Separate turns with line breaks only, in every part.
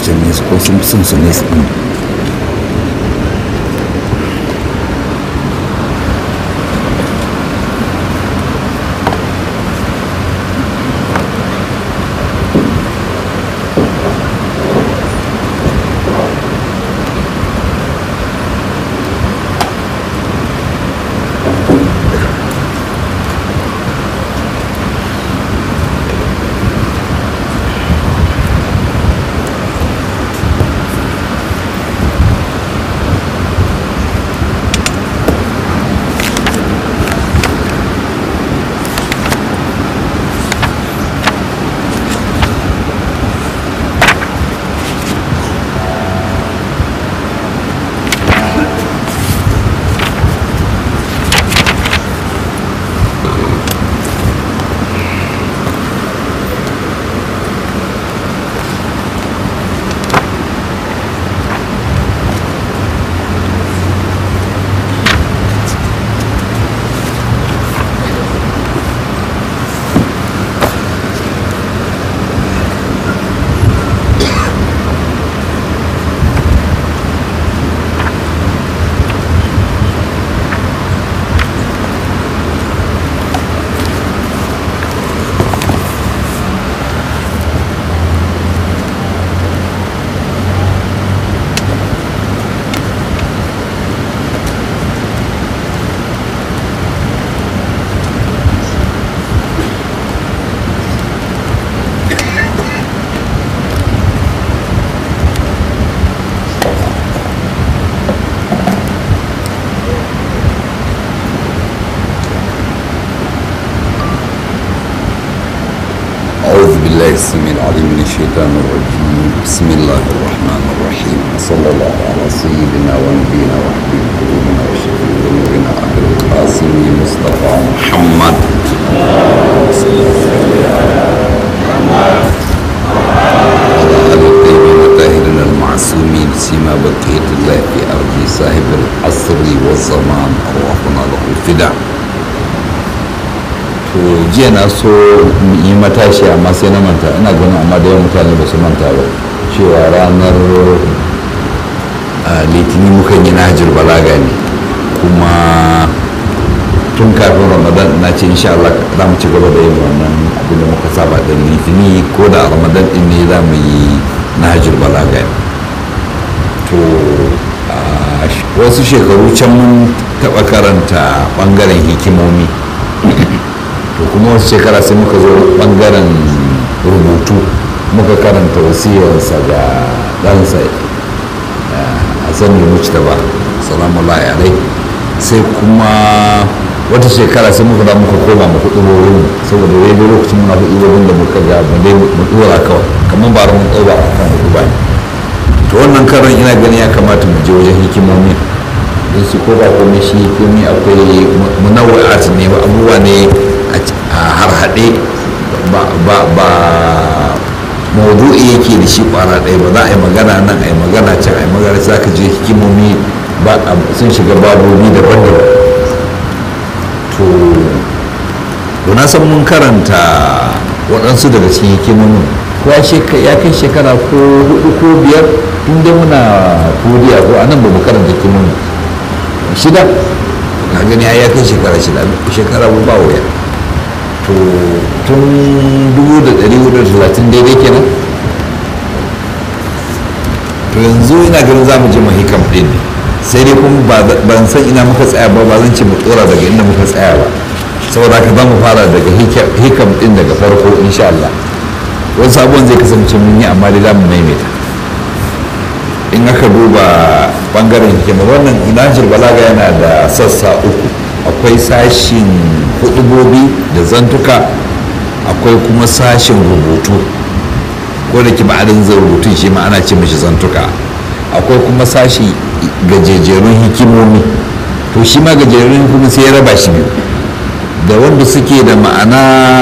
can nesa ko sun fi son su nesa ɗin أعوذ بالله السميع العليم من الشيطان الرجيم بسم الله الرحمن الرحيم صلى الله على سيدنا ونبينا وحبيب قلوبنا وشفيع ذنوبنا أبي القاسم مصطفى محمد وعلى آل الطيبين الطاهرين المعصومين سيما بقية الله في أرض صاحب العصر والزمان أرواحنا له الفداء to jiya na so yi matashi amma sai na manta ina ganin amma da yawan mutane ba su manta ba cewa ranar litinin mukan yi nahajir balaga ne kuma tun kafin ramadan na ce insha Allah za mu ci gaba da yin wannan abin da muka saba da litini ko da ramadan din ne za mu yi nahajir balaga ne to wasu shekaru can mun taɓa karanta ɓangaren hikimomi to kuma wasu shekara sai muka zo bangaren rubutu muka karanta wasiyarsa ga ɗansa a sani mucta ba salamu alai sai kuma wata shekara sai muka da muka koma mu kuɗi wurin saboda wai da lokacin muna kuɗi wurin da muka ga mu dai mu ɗora kawai kamar ba mun ɗora a kan hudu ba to wannan karan ina gani ya kamata mu je wajen hikimomi don su ko ba komai shi hikimomi akwai munawwa'at ne abubuwa ne a harhaɗe ba maudu'i yake da shi ƙwara ɗaya ba za a yi magana nan a yi magana can a yi magana za ka je hikimomi sun shiga babobi daban-daban to na san mun karanta waɗansu daga cikin hikimomin ko ya kai shekara ko hudu ko biyar inda muna kuriya ko anan ba mu karanta hikimomi shida ka gani ya kai shekara shida shekara ba wuya to tun 1430 daidai kenan to yanzu ina ganin za mu je mahikam ɗin ne sai dai kuma ban san ina muka tsaya ba ba zan ce mu tsora daga inda muka tsaya ba saboda haka za mu fara daga hikam ɗin daga farko insha Allah wasu abubuwan zai kasance mun yi amma dai za mu maimaita in aka duba bangaren hikima wannan inajir balaga yana da sassa uku akwai sashin hudubobi da zantuka akwai kuma sashin rubutu ko da ki ba'adin zai rubutun shi ma ana ce mashi zantuka akwai kuma sashi gajejerun hikimomi to shi ma gajejerun hikimomi sai ya raba shi biyu da wanda suke da ma'ana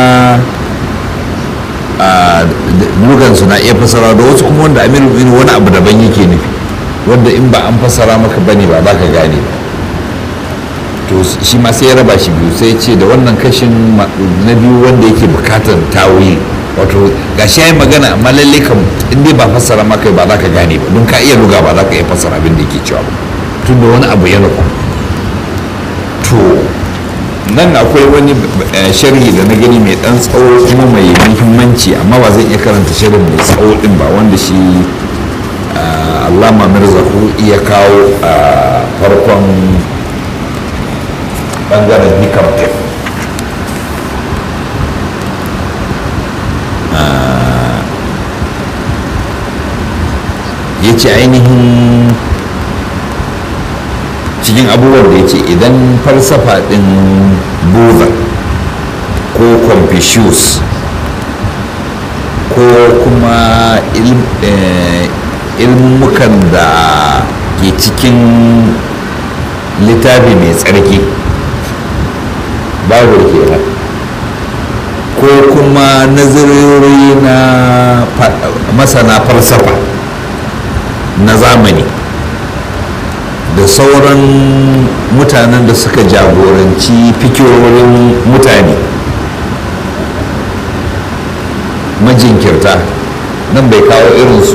a lugansu na iya fasara da wasu kuma wanda amir wani abu daban yake nufi wanda in ba an fasara maka bane ba za ka gane ba to shi ma sai ya raba shi biyu sai ce da wannan kashin na biyu wanda yake bukatar tawili wato ga shi yayi magana amma lalle kam in dai ba fassara maka ba za ka gane ba don ka iya luga ba za ka iya fassara abin da yake cewa ba tun da wani abu ya nufa to nan akwai wani sharhi da na gani mai dan tsawo kuma mai muhimmanci amma ba zan iya karanta sharhin mai tsawo din ba wanda shi allama mirzahu iya kawo a farkon bangaren hikam din ya ce ainihin cikin abubuwan da ya ce idan falsafa ɗin buddha ko confucius ko kuma ilmukan da ke cikin littafi mai tsarki babu kenan ko kuma nazarori na masana falsafa na zamani da sauran mutanen da suka jagoranci fikirorin mutane majinkirta nan bai kawo irin su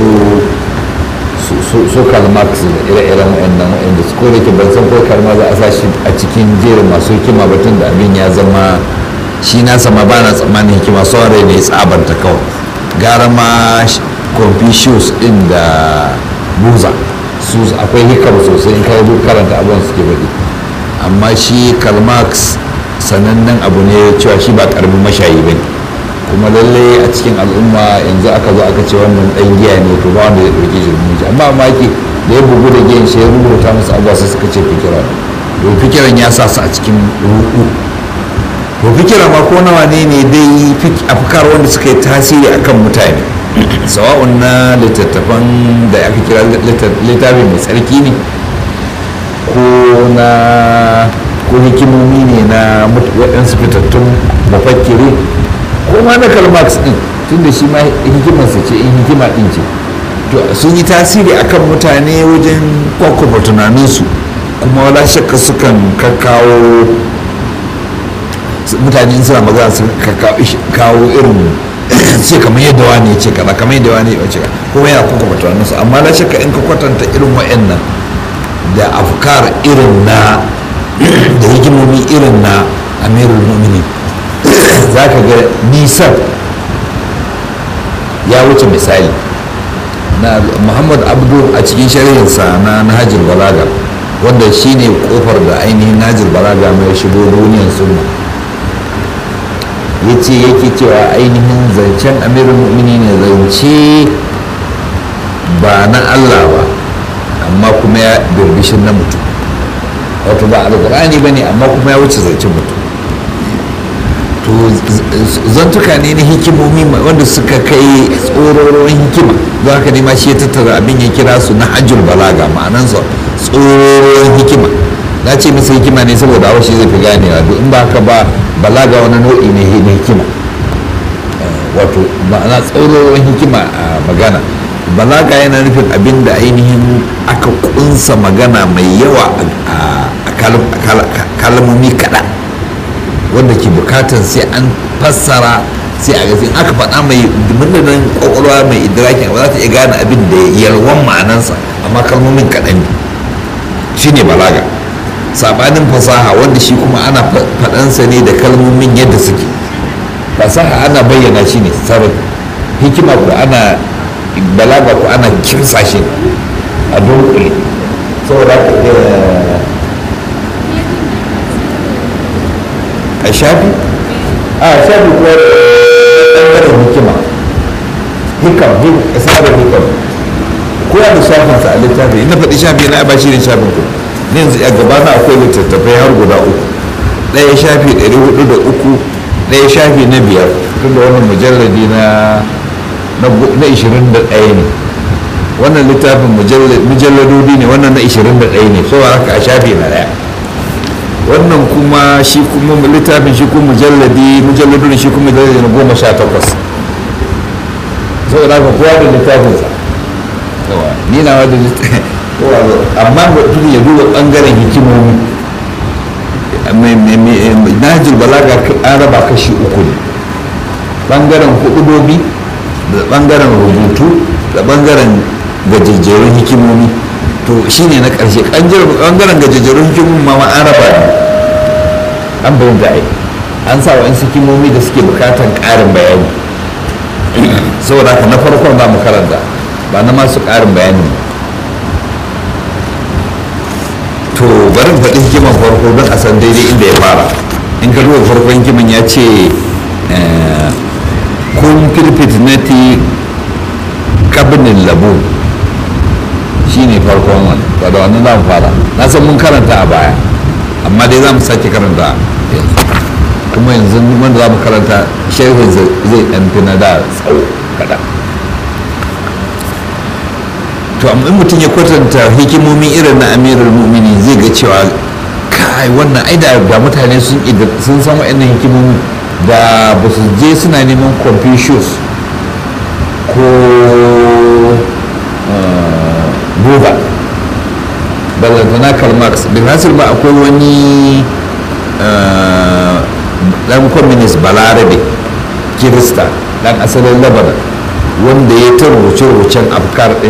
su Karl Marx da ire-iren wa'annan wa'anda su kore ke ban san ko Karl Marx a sa shi a cikin jerin masu hikima batun da abin ya zama shi na sama ba na tsammanin hikima sauran rai ne tsabanta kawai gara ma Confucius din da Buza su akwai hikar sosai in kai duk karanta abubuwan suke faɗi amma shi Karl Marx sanannen abu ne cewa shi ba karamin mashayi bane kuma lalle a cikin al'umma yanzu aka zo aka ce wannan dan giya ne to ba wanda ya dauke shi mutunci amma maki da ya bugu da giyan shi ya rubuta musu abuwa sai suka ce fikira to fikiran ya sa su a cikin ruku to fikira ma ko nawa ne ne dai afkar wanda suka yi tasiri akan mutane sawa'un na littattafan da aka kira littafi mai tsarki ne ko na ko hikimomi ne na waɗansu fitattun mafakkiri ko ma na Karl Marx din tunda shi ma hikimarsa ce in hikima din ce to sun yi tasiri akan mutane wajen kwakwaba tunaninsu kuma wala shakka sukan kakkawo mutane suna magana su kawo irin ce kamar yadda wani ce kaza kamar yadda wani ya ce kuma yana kwakwaba tunaninsu amma la shakka in ka kwatanta irin wa'annan da afkar irin na da hikimomi irin na amirul mu'minin za ka ga nisan ya wuce misali na muhammad abdu a cikin shari'insa na nahajir balaga wanda shine kofar da ainihin nahajir balaga mai shigo duniyar sunna ya ce yake cewa ainihin zancen amirin mu'mini ne zance ba na allah ba amma kuma ya birbishin na mutum wato ba alkur'ani ba ne amma kuma ya wuce zancen mutum to zantuka ne na hikimomi wanda suka kai tsororon hikima don haka ne ma shi ya tattara abin ya kira su na hajjul balaga ma'anansa tsororon hikima na ce masa hikima ne saboda hawa shi zai fi ganewa duk in ba haka ba balaga wani nau'i ne na hikima wato ma'ana tsororon hikima a magana balaga yana nufin abin da ainihin aka kunsa magana mai yawa a kalmomi kaɗan wanda ke bukatar sai an fassara sai a gasin aka faɗa mai murnanin kwakwalwa mai idrakin ba za ta iya gane abin da yalwan ma'anansa amma kalmomin kaɗan ne shi ne balaga sabanin fasaha wanda shi kuma ana faɗansa ne da kalmomin yadda suke fasaha ana bayyana shi ne sarai hikima ko ana balaga ko ana kimsa shi a dunkule saboda a shafi a shafi kuwa ɗanɗanin hikima hikam isarar hikam ko da shafinsa a littafi ina faɗi shafi na ba shi ne shafin ku ne yanzu a gaba na akwai littattafai har guda uku ɗaya shafi ɗari hudu da uku ɗaya shafi na biyar tun da wannan mujalladi na na ishirin da ɗaya ne wannan littafin mujalladodi ne wannan na ishirin da ɗaya ne so haka a shafi na ɗaya wannan kuma shi kuma littafin shi kuma mujalladi mujalladun shi kuma mujalladi na goma sha takwas saboda haka kowa da littafinsa ni na wadda amma mutum ya duba ɓangaren hikimomi najil balaga an raba kashi uku ne bangaren hudubobi da bangaren rubutu da bangaren gajejjerun hikimomi to shine na ƙarshe bangaren gajejjerun hikimomi ma an raba ne an bayan da ai an sa wa'in hikimomi da suke bukatan ƙarin bayani saboda haka na farkon za mu karanta ba na masu ƙarin bayani to bari faɗi hikiman farko don a san daidai inda ya fara in ka duba farkon hikiman ya ce kun fil fitnati kabinin labu shi ne farkon wani ba da wannan za mu fara na san mun karanta a baya amma dai za mu sake karanta yanzu kuma yanzu wanda za mu karanta sharhin zai ɗan fi na da tsawo kaɗan to amma in mutum ya kwatanta hikimomi irin na amirul mu'mini zai ga cewa kai wannan ai da mutane sun sun san wa'annan hikimomi da ba su je suna neman confucius ko buba ballantana karl marx bin hasir ba akwai wani dan communist balarabe kirista dan asalin lebanon wanda ya ta rubuce-rubucen afkar din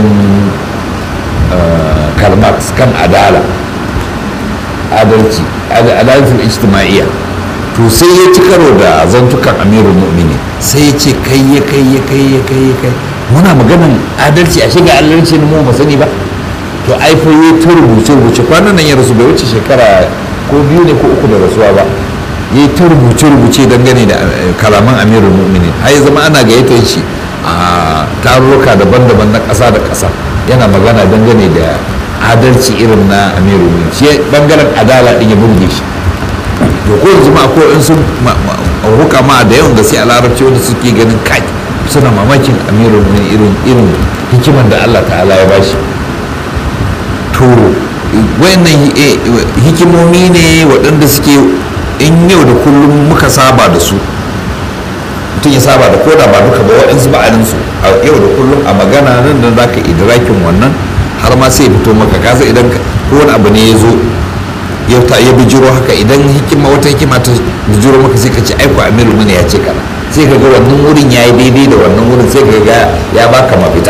karl marx kan adala adalci adalcin ijtima'iyya to sai ya ci karo da zantukan amirul mu'mini sai ya ce kai ya kai ya kai ya kai ya kai muna maganan adalci a shiga adalci ne mu ba sani ba to ai fa ya ta rubuce rubuce kwanan nan ya rasu bai wuce shekara ko biyu ne ko uku da rasuwa ba ya ta rubuce rubuce dangane da kalaman amirul mu'mini har ya zama ana gayyatar shi a tarurruka daban-daban na ƙasa da ƙasa yana magana dangane da adalci irin na amirul mu'mini shi bangaren adala din ya burge shi to ko yanzu ma ko in sun hukama da yawan da sai a larabci wanda suke ganin kai suna mamakin amirul mu'minin irin irin hikimar da Allah ta'ala ya bashi to wayannan hikimomi ne waɗanda suke in yau da kullum muka saba da su mutum ya saba da koda ba duka ba waɗansu ba'adin su a yau da kullum a magana nan da zaka idrakin wannan har ma sai fito maka kasa idan ko wani abu ne ya zo ya ta ya bijiro haka idan hikima wata hikima ta bijiro maka sai ka ce aiko amiru mana ya ce kaza sai ka ga wannan wurin ya yi daidai da wannan wurin sai ka ga ya baka mafita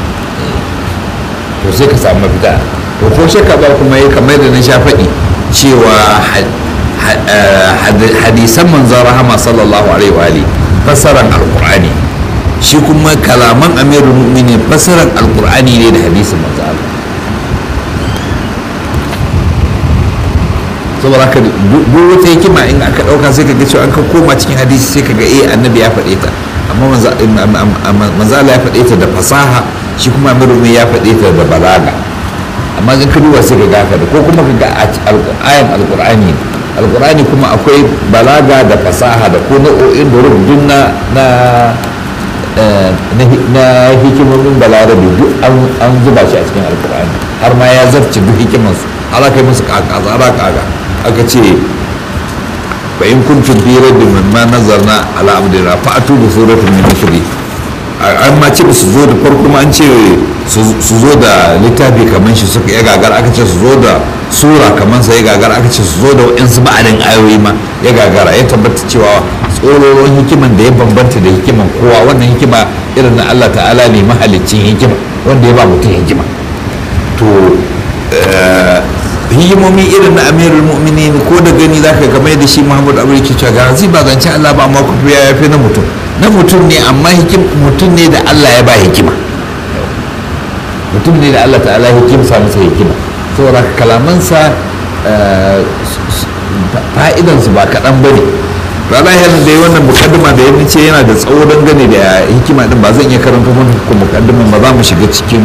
to sai ka samu mafita to ko shakka ba kuma ya kamar da na sha faɗi cewa hadisan manzon rahama sallallahu alaihi wa alihi fasaran alqur'ani shi kuma kalaman amirul mu'minin fasaran alqur'ani ne da hadisin manzon Allah saboda haka duk wata hikima in aka dauka sai kaga cewa an ka koma cikin hadisi sai kaga eh annabi ya faɗe ta amma manzo Allah ya faɗe ta da fasaha shi kuma amirul ya faɗe ta da balaga amma in ka duba sai kaga haka da ko kuma kaga ayan alqur'ani alqur'ani kuma akwai balaga da fasaha da ko nau'o'in da rubutun na na na hikimomin balarabe duk an zuba shi a cikin alqur'ani har ma ya zarce duk hikimansu har aka yi musu kaka tsara kaka aka ce fa in kuntum fi rabbin mimma nazarna ala abdina fa atu bi suratin min mithli an ma ce su zo da farko ma an ce su zo da littafi kamar shi suka ya gagar aka ce su zo da sura kamar sa ya gagar aka ce su zo da wa'insu ba'adin ayoyi ma ya gagara ya tabbata cewa tsororon hikiman da ya bambanta da hikiman kowa wannan hikima irin na Allah ta'ala ne mahalicin hikima wanda ya ba mutum hikima to hikimomi irin na amirul mu'minin ko da gani za ka game da shi muhammadu abu yake cewa garanzi ba zance allah ba amma kuma ya yafi na mutum na mutum ne amma mutum ne da allah ya ba hikima mutum ne da allah ta'ala hikimsa masa hikima saboda kalamansa fa'idansu ba kaɗan ba ne rana yana da wannan mukaddima da ya ce yana da tsawo dangane da hikima din ba zan iya karanta muku mukaddiman ba za mu shiga cikin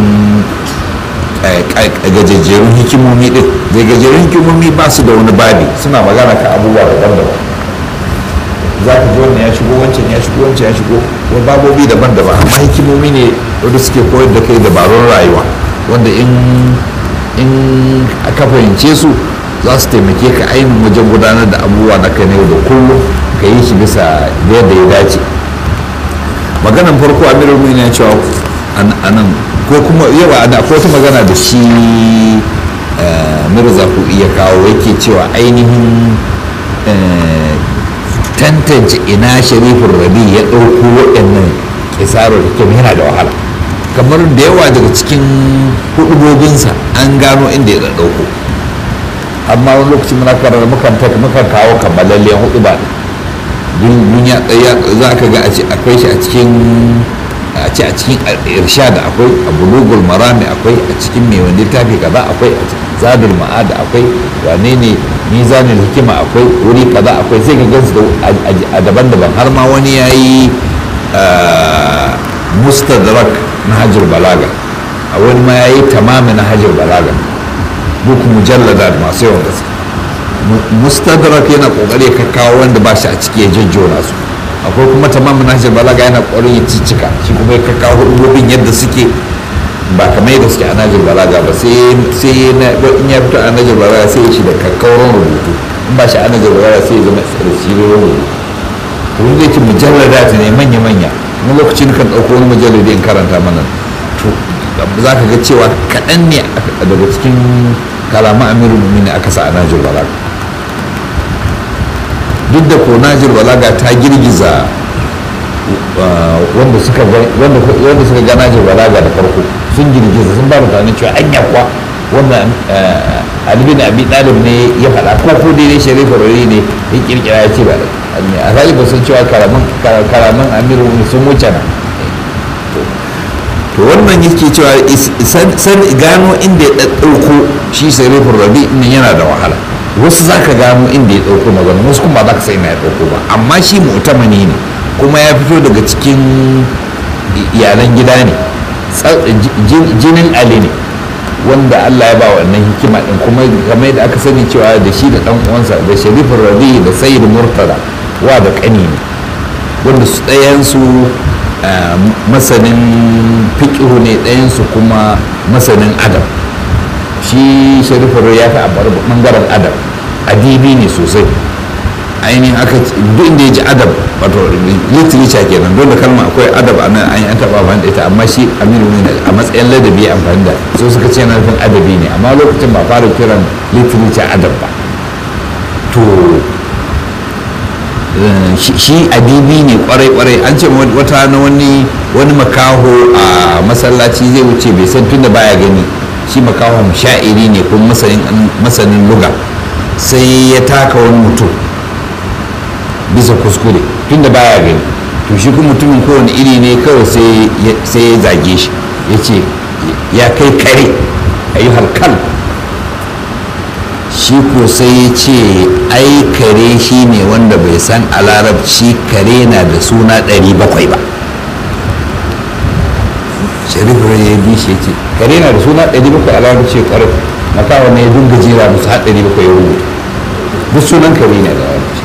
gajejjerun hikimomi din da gajejjerun hikimomi ba su da wani babi suna magana ka abubuwa daban-daban za ka ji wannan ya shigo wancan ya shigo wancan ya shigo wani babobi daban-daban amma hikimomi ne wanda suke koyar da kai dabarun rayuwa wanda in in aka fahimce su za su taimake ka ainihin wajen gudanar da abubuwa na kai na yau da kullum ka yi shi bisa yadda ya dace maganan farko amirul mu'minin ya cewa anan ko kuma yawa da akwai wata magana da shi mirza ku iya kawo yake cewa ainihin tantance ina sharifin rabi ya ɗauko waɗannan kisarar hikim yana da wahala kamar da yawa daga cikin hudubobinsa an gano inda ya ɗauko amma wani lokaci muna karar mukan mukan kawo kammalallen hudu ba duniya ɗaya za ka ga akwai shi a cikin a ce a cikin irshad akwai a bulugul marami akwai a cikin mai wani littafi kaza akwai a zadul ma'ada akwai wane ne mizanin hikima akwai wuri kaza akwai sai ka gansu a daban-daban har ma wani ya yi mustadrak na hajjar balaga a wani ma ya yi tamami na hajjar balaga duk mujallada masu yawan gaske mustadrak yana kokari ka kawo wanda ba shi a ciki ya jajjona su akwai kuma tamamin nashir balaga yana ƙwarin ya cicika shi kuma ya kakkawo hudubobin yadda suke ba kamar yadda suke a najir balaga ba sai in ya fito a najir balaga sai ya shi da kakkauran rubutu in ba shi a najir balaga sai ya zama da shirin rubutu to wanda yake mujallada ta ne manya-manya wani lokaci kan ɗauko wani mujalladi in karanta mana to za ka ga cewa kaɗan ne daga cikin kalaman amirul mumini aka sa a najir balaga duk da ko najir balaga ta girgiza wanda suka ga najir balaga da farko sun girgiza sun ba mutane cewa an yakwa wanda alibin abi dalib ne ya faɗa ko ko dai sharifa rari ne ya kirkira ya ce ba a zali ba sun cewa karaman amiru sun wuce na to wannan yake cewa san gano inda ya ɗaɗɗauko shi sarifin rabi nan yana da wahala wasu za ka gano inda ya ɗauko magana wasu kuma ba za ka sai na ya ɗauko ba amma shi mu'tamani ne kuma ya fito daga cikin iyalan gida ne jinin ali ne wanda allah ya ba wannan hikima ɗin kuma kamar yadda aka sani cewa da shi da ɗan uwansa da sharifin rabi da sayyid murtala wa da ƙani ne wanda su ɗayansu masanin fiƙihu ne ɗayansu kuma masanin adam shi sharifin ya fi a ɓangaren adam adibi ne sosai ainihin aka duk inda ya ji adab wato literature kenan dole kalma akwai adab a nan an yi an taɓa amfani da ita amma shi aminu ne a matsayin ladabi ya amfani da so suka ce yana nufin adabi ne amma lokacin ba fara kiran literature adab ba to shi adibi ne kwarai-kwarai an ce wata na wani wani makaho a masallaci zai wuce bai san tunda baya gani shi makahon sha'iri ne kuma masanin luga sai ya taka wani mutum bisa kuskure tunda baya gani to shi kuma mutumin kowane iri ne kawai sai ya zage shi ya ce ya kai kare a yi halkal shi ko sai ya ce ai kare shi ne wanda bai san a larabci kare na da suna 700 ba sharif ya bi shi ce kare na da suna 700 a larabci ya kwarar makawa ne ya dunga jera musu har 700 ya rubuta duk sunan kare ne da larabci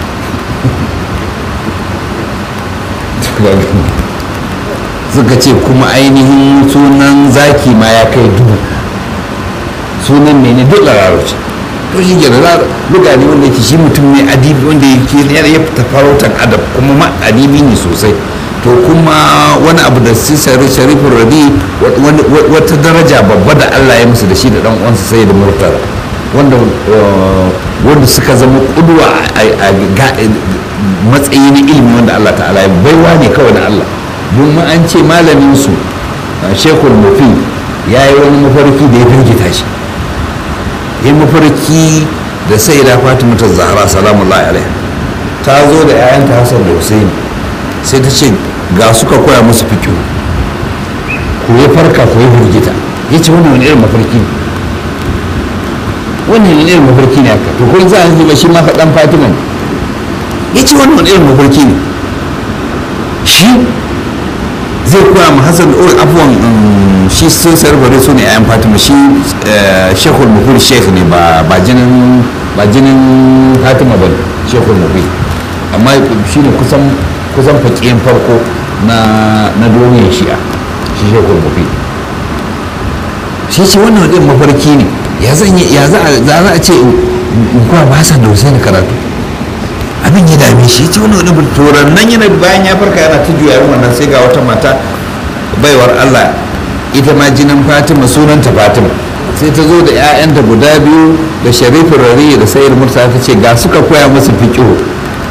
suka ce kuma ainihin sunan zaki ma ya kai dubu sunan ne ne duk larabci to shi ke da luga ne wanda yake shi mutum ne adibi wanda yake ya fita farautan adab kuma ma adibi ne sosai to kuma wani abu da su sharifin rabi wata daraja babba da allah ya musu da shi da dan uwansa sai da murtala wanda wanda suka zama kuduwa a matsayi na ilimi wanda allah ta'ala ya baiwa ne kawai na allah domin an ce malamin su shekul mufi ya yi wani mafarki da ya firgita shi yi mafarki da sai da fatima ta zahara salamullahi alaiha ta zo da 'ya'yanta hassan da husaini sai ta ce ga suka koya musu fikiyo ku ya farka ku ya firgita ya ce wannan wani irin mafarki ne wannan wani irin mafarki ne haka to kun za a ba shi ma faɗan fatima ne ya ce wannan wani irin mafarki ne shi zai koya ma hassan da abuwan shi sun sarfare su ne a yan fatima shi shekul mufir shekh ne ba jinin ba jinin fatima ba shekul mufir amma shi ne kusan kusan fakiyan farko na na duniyar shi'a shi shekul mufir shi ce wannan wadin mafarki ne ya zan ya za a ce in kuwa ba sa da wasu karatu abin ya dame shi ce wani wani turan nan yana bayan ya farka yana ta juya wannan sai ga wata mata baiwar Allah ita ma jinin Fatima sunanta Fatima sai ta zo da 'ya'yanta guda biyu da sharifin rari da sayar mursa ta ce ga suka koya musu fiƙihu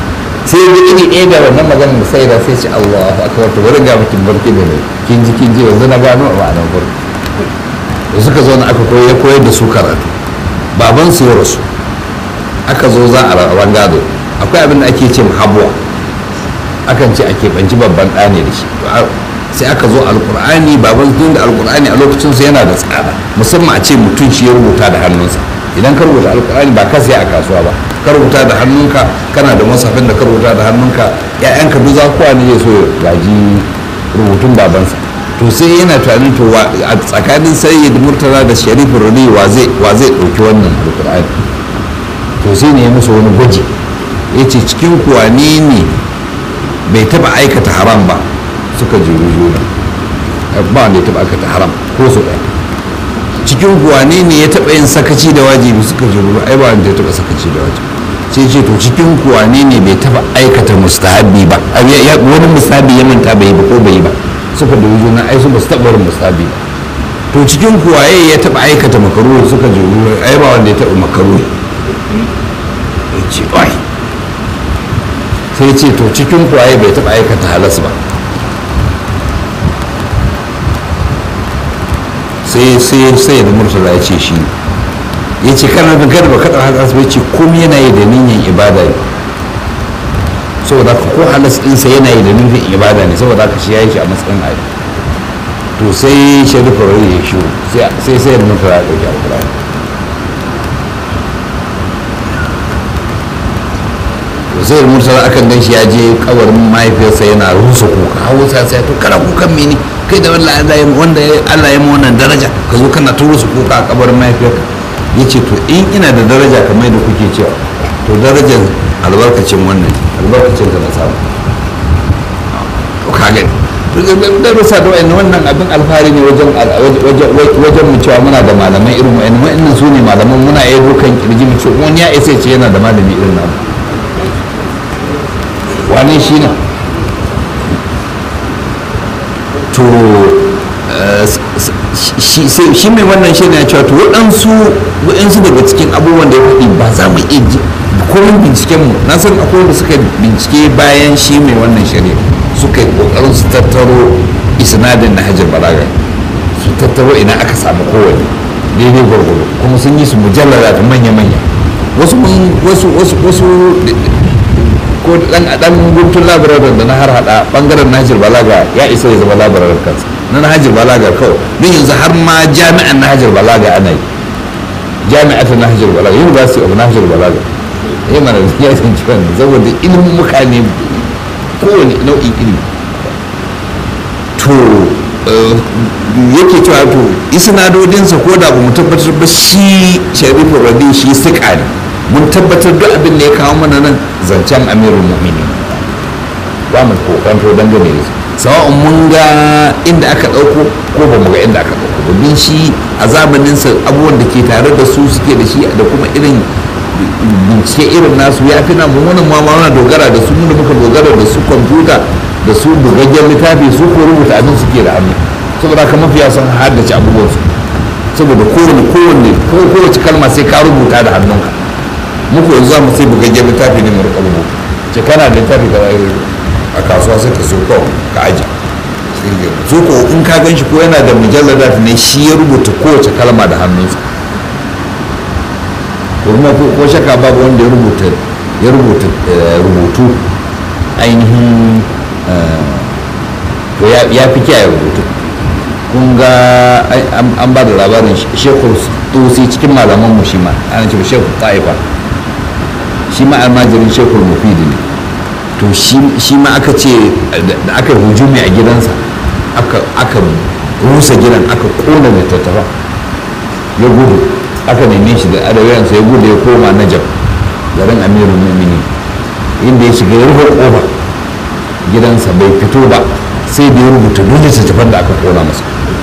sai ya iri ɗaya da wannan maganar da sai da sai ce Allahu akbar to bari ga mutum barki da ne kin ji kin ji yanzu na gano a ma'anar barki da suka zo na aka koyar koyar da su karatu baban su ya rasu aka zo za a rawan gado akwai abin da ake ce habuwa akan ce a keɓanci babban ɗa ne da shi sai aka zo alkur'ani baban tun da alkur'ani a lokacin su yana da tsada musamman a ce mutum shi ya rubuta da hannunsa idan ka rubuta alkur'ani ba ka sai a kasuwa ba ka rubuta da hannunka kana da masafin da ka rubuta da hannunka ƴaƴanka duk za kowa ne ya so ya gaji rubutun babansa to sai yana tunanin to a tsakanin sayyid murtala da sharif rani wa zai wa zai ɗauki wannan alkur'ani to sai ne ya musu wani gwaji ya ce cikin kuwa ne ne bai taɓa aikata haram ba suka jiru juna ba wanda ya taɓa aikata haram ko su ɗaya cikin kuwa ne ne ya taɓa yin sakaci da wajibi suka jiru ai ba wanda ya taɓa sakaci da wajibi sai ce to cikin kuwa ne ne bai taɓa aikata mustahabi ba wani mustahabi ya manta bai yi ba ko bai yi ba suka da juna ai su ba su taɓa wani mustahabi ba to cikin kuwa ya taɓa aikata makaruhi suka jiru ai ba wanda ya taɓa makaruhi ya ce ai sai ce to cikin kuwa bai taɓa aikata halas ba sai sai sai da murtala ya ce shi ya ce kana da gada ba kaɗa halas ba ya ce komai yana yi da niyyar ibada ne saboda ka ko halas ɗinsa yana yi da nufin ibada ne saboda ka shi ya yi shi a matsayin ayi to sai sharifa rai ya shi sai sai da murtala ya ɗauki alƙur'ani zai mursala akan gan shi ya je kabarin mahaifiyarsa yana rusa kuka hawo sa sai to kana kukan mene kai da wanda Allah ya wanda Allah ya wannan daraja ka zo kana ta rusa kuka a kabarin mahaifiyarka yace to in ina da daraja kamar da kuke cewa to darajar albarkacin wannan albarkacin ka na samu to ka gani to da rusa da wannan wannan abin alfahari ne wajen wajen mu cewa muna da malamai irin wa'annan wa'annan su ne malaman muna yi dukan kirji mu ce wani ya isa ce yana da malami irin namu wane shi ne to shi mai wannan shi ne cewa to waɗansu waɗansu daga cikin abubuwan da ya faɗi ba za mu iya ji komin binciken mu na san akwai da suka bincike bayan shi mai wannan shari'a suka yi ƙoƙarin su tattaro isnadin na hajjar balaga su tattaro ina aka samu kowane daidai gwargwado kuma sun yi su mujallara da manya-manya wasu wasu wasu wasu ko dan dan guntun labararin da na har hada bangaren Nahjir Balaga ya isa ya zama labararin kansa na Nahjir Balaga kawai don yanzu har ma jami'an Nahjir Balaga ana yi jami'at Nahjir Balaga University of Nahjir Balaga eh mana ya san cewa saboda ilimin muka ne kowane nau'in ilimi to yake cewa to isnadodinsa ko da ba mu tabbatar ba shi Sharifu Radi shi sika ne mun tabbatar duk abin da ya kawo mana nan zancen amirul mu'mini ba mu kokanto dangane da su sawa'un mun ga inda aka ɗauko ko ba mu ga inda aka ɗauko domin shi a zamaninsa abubuwan da ke tare da su suke da shi da kuma irin bincike irin nasu ya fi nan mummunan ma muna dogara da su mun da muka dogara da su kwamfuta da su bugaggen littafi su ko rubuta abin suke da hannu saboda haka mafiya sun haddace abubuwansu saboda kowane kowane kowace kalma sai ka rubuta da hannunka muku yanzu za mu sai bugaggen littafi ne mu rika rubuta ce kana da littafi ka a kasuwa sai ka so kawai ka aji so ko in ka gan shi ko yana da mujallar ne shi ya rubuta kowace kalma da hannunsa kuma ko shaka babu wanda ya rubuta ya rubuta rubutu ainihin to ya fi kiyaye rubutu kun ga an ba da labarin shekul tusi cikin malaman mu shi ma ana ce shekul ta'ifa shi ma almajirin shekul mufidi ne to shi ma aka ce da aka hujumi a gidansa aka rusa gidan aka kona littattafa ya gudu aka neme shi da adawiyansa ya gudu ya koma najab garin amirul mumini inda ya shiga ya rufe kofa gidansa bai fito ba sai da ya rubuta duk littattafan da aka kona masa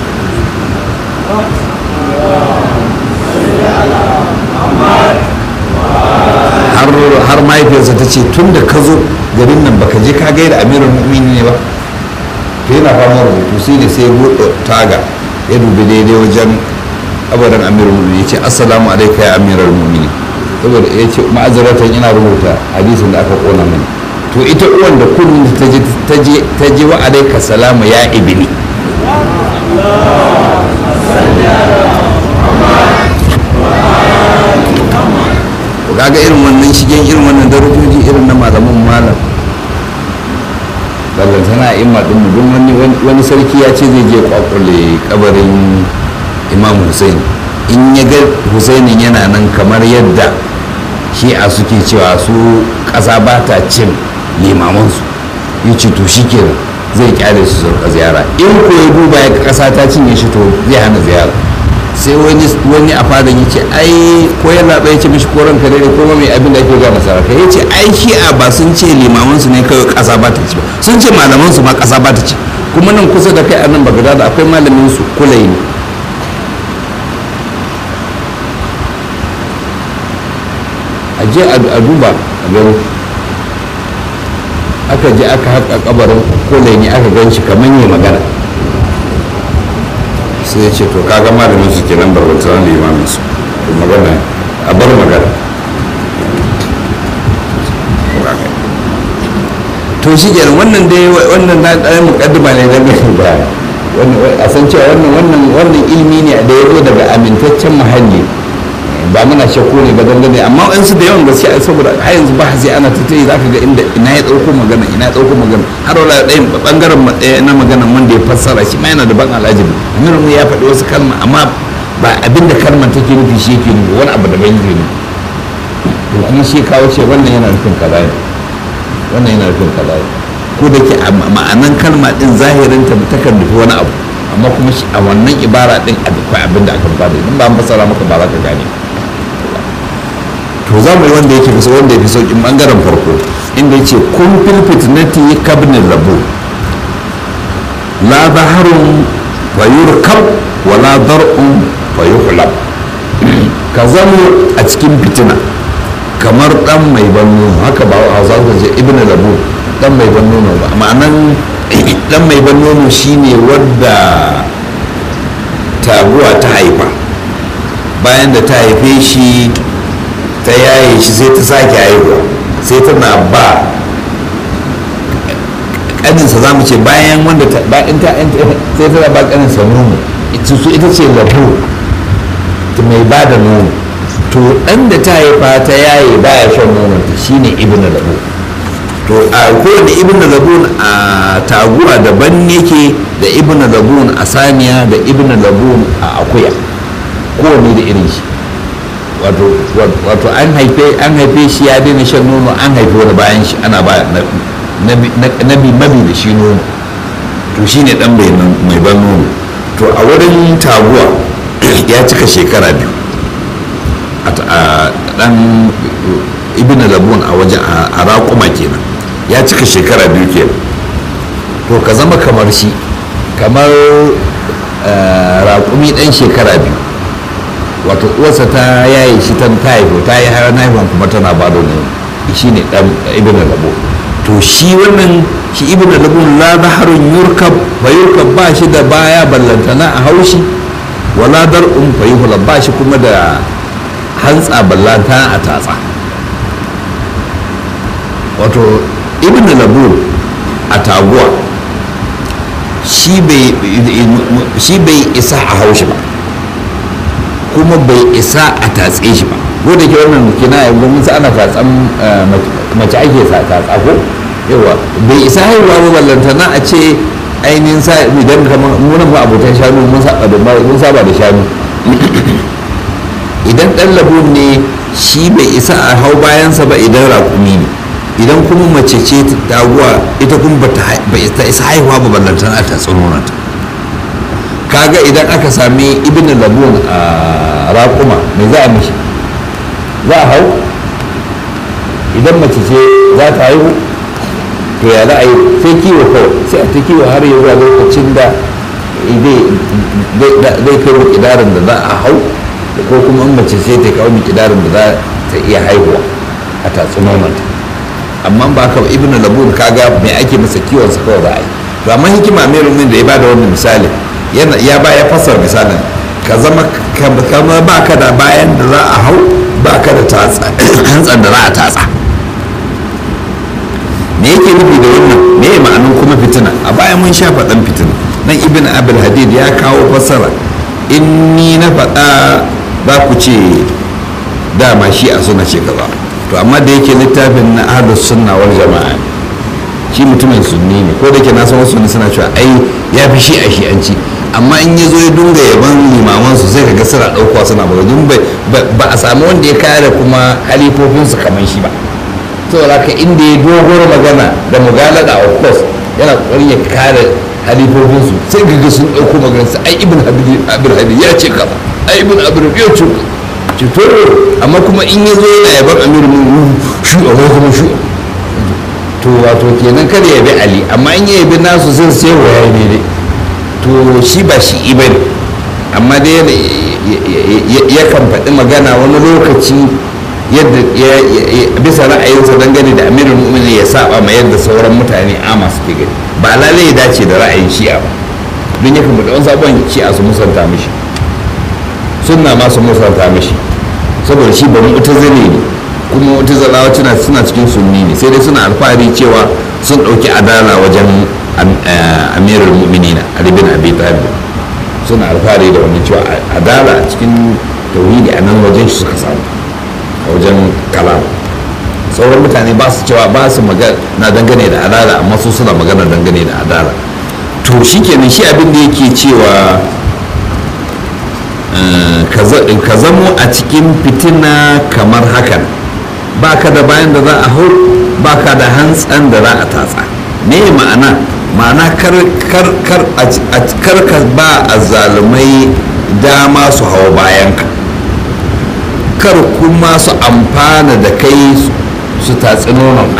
har mahaifiyarsa ta ce tun da ka zo garin nan baka je ka gaida amirul mu'mini ne ba to yana fama rubutu sai ne sai buɗe taga ya dubi daidai wajen abadan amirul mu'mini ya ce assalamu alaika ya amirul mu'mini saboda ya ce ma'azaratan ina rubuta hadisin da aka kona mini to ita uwan da kullum ta je wa alaika salamu ya ibini kaga irin wannan shigen irin wannan darajoji irin na malamin malam ballantana a imma ɗin don wani wani sarki ya ce zai je kwakwale kabarin imam hussein in ya ga husainin yana nan kamar yadda shi'a suke cewa su ƙasa ba ta cin limamansu ya ce to shi kenan zai kyale su sauka ziyara in ko ya duba ya ƙasa ta cinye shi to zai hana ziyara sai wani a fadan ya ce ai ko ya zaɓa ya ce mishi ko ranka dare ko mai abin da ake gama sarrafa ya ce ai shi'a ba sun ce limamansu ne kawai ƙasa ba ta ci ba sun ce malamansu ma ƙasa ba ta ci kuma nan kusa da kai a nan bagada da akwai malamin su kulai ne a je a duba a gani aka je aka haƙa kabarin kulai ne aka gan shi kamar yi magana sai ya ce to kaga malamin su kenan barbantar limamin su magana a bar magana to shi kenan wannan dai wannan na ɗaya muƙaddima ne don gani ba a san cewa wannan wannan wannan ilimi ne da ya zo daga amintaccen muhalli ba muna shakku ne ba dangane amma in su da yawan gaskiya saboda har yanzu ba sai ana tattayi za ka ga inda ina ya ɗauko magana ina ya ɗauko magana har wala ɗayan ɓangaren na maganan wanda ya fassara shi ma yana da ban alajibi amir mu ya faɗi wasu kalma amma ba abin da kalmar take nufi shi yake nufi wani abu daban yake nufi to kuma shi kawo ce wannan yana nufin kaza ne wannan yana nufin kaza ne ko da ke ma'anan kalma din zahirinta takan nufi wani abu amma kuma a wannan ibara din akwai abin da aka bada idan ba an fassara maka ba za ka gane to za mu yi wanda yake fi wanda ya fi sauƙin ɓangaren farko inda ya ce kun fil fitnati kabnin rabu la zaharun fa yurkab wa la dar'un fa yuhlab ka zamo a cikin fitina kamar dan mai ban nono haka ba a za ce ibn rabu dan mai ban nono ba ma'anan dan mai ban nono shine wadda taguwa ta haifa bayan da ta haife shi ta yaye shi sai ta sake haihuwa sai tana ba kaninsa za mu ce bayan wanda ta bayan ta sai tana ba kaninsa nono su ita ce labo mai ba da nono to ɗan da ta haifa ta yaye baya shan nonon ta shine ibn labo to a kowane ibn labun a taguwa daban yake da ibn labun a saniya da ibn labun a akuya kowane da irin shi wato an haife an haife shi ya daina shan nono an haife wani bayan shi ana ba nabi mabi da shi nono to shi ne dan mai ban nono to a wurin taguwa ya cika shekara biyu a dan ibn labun a wajen a raƙuma kenan ya cika shekara biyu kenan to ka zama kamar shi kamar raƙumi ɗan shekara biyu wato uwarsa ta yaye shi ta haifo ta yi har haifon kuma tana ba da nono shi ne ɗan ibn labo to shi wannan shi ibn labo la zaharun yurkab fa yurkab ba shi da baya ballantana a haushi wala dar'un fa yuhlab ba shi kuma da hantsa ballantana a tatsa wato ibn labur a taguwa shi bai isa a haushi ba kuma bai isa a tatse shi ba ko da ke wannan kina yanzu mun ana tatsan mace ake sa tatsa ko yawa bai isa haihuwa ba ballantana a ce ainihin sa idan kamar munan ba abokan shanu mun saba da mun saba da shanu idan dan labun ne shi bai isa a hau bayansa ba idan raƙumi ne idan kuma mace ce taguwa ita kuma ba ta isa haihuwa ba ballantar a ta tsanonata kaga idan aka sami ibn labun a raƙuma mai za a mishi za a hau idan mace ce za ta haihu to ya za a yi sai kiwo kawai sai a ta kiwo har yi zuwa lokacin da zai kai mikidarin da za a hau ko kuma in mace sai ta kawo mikidarin da za ta iya haihuwa a tatsunonanta amma ba ka ibn labun kaga me ake masa kiwon sa kawai za a yi to amma hikima mai rumin da ya bada wannan misali ya ba ya fasar misalin ka zama kama ba ka da bayan da za a hau ba ka da hantsan da za a tatsa me yake nufi da wannan me ya ma'anin kuma fitina a baya mun sha faɗan fitina nan ibn abul hadid ya kawo fassara in ni na faɗa za ku ce dama shi a suna ce kaza to amma da yake littafin na ahlus sunna wal jama'a shi mutumin sunni ne ko da ke na san wasu ne suna cewa ai ya fi shi a shi'anci amma in ya zo ya dunga yaban limaman su sai kaga suna ɗaukowa suna ba ba a samu wanda ya kare kuma halifofinsu kamar shi ba saboda haka inda ya dogoro magana da mugalada of course yana kokarin ya kare halifofinsu sai gaga sun ɗauko maganar sa ai ibn abir hadi ya ce kaza ai ibn abir ya ce ce to amma kuma in ya zo yana yaban amir mun shu a ko kuma shu to wato kenan kada ya bi ali amma in ya yabi nasu sai sai waya ne dai to shi ba shi ibn amma dai yakan faɗi magana wani lokaci yadda bisa ra'ayinsa dangane da amirin mu'mini ya saba ma yadda sauran mutane ama su gani ba lalai ya dace da ra'ayin shi'a ba don ya kan wani sabon shi'a su musanta mishi sunna ma su musanta mishi saboda shi ba mu'tazili ne kuma mu'tazilawa suna suna cikin sunni ne sai dai suna alfahari cewa sun ɗauki adala wajen amirul mu'minina ali bin abi talib suna alfahari da wannan cewa adala a cikin tauhidi a nan wajen shi suka samu a wajen kalam sauran mutane ba su cewa ba su na dangane da adala amma su suna magana dangane da adala to shi kenan shi abin da yake cewa ka zamo a cikin fitina kamar hakan ba ka da bayan da za a hau ba ka da hantsan da za a tatsa me ma'ana ma'ana kar ka ba a zalumai dama su hau bayanka kar kuma su amfana da kai su tatsi nononka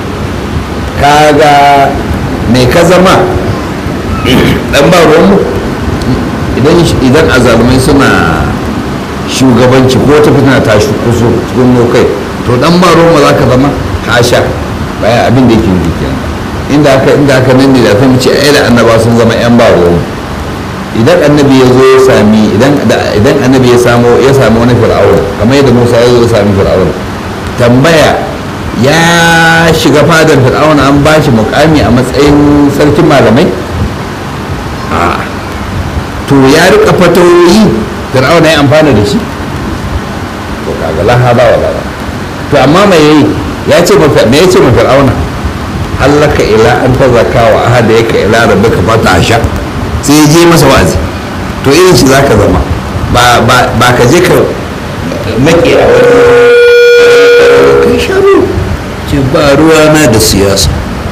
kaga mai ka zama dan ba ruwanmu idan azalumai suna shugabanci ko ta fitina ta kuso cikin kai to dan ba ruwanmu za ka zama hasha bayan abin da yake nufi kenan inda aka inda aka nan ne da ta ce ai da annaba sun zama yan ba ruwanmu idan annabi ya zo ya sami idan annabi ya samu ya samu wani fir'auna kamar yadda musa ya zo ya sami fir'auna tambaya ya shiga fadar fir'auna an ba shi mukami a matsayin sarkin malamai a to ya rika fatawoyi fir'auna ya amfana da shi to kaga laha ba wa to amma mai yayi ya ce me ya ce ma fir'auna hallaka ila an tazaka wa ahada yaka ila rabbika fata sha sai ya je masa wa'azi to irin shi za ka zama ba ka je ka maƙe a wani kai sharu ce ba ruwa na da siyasa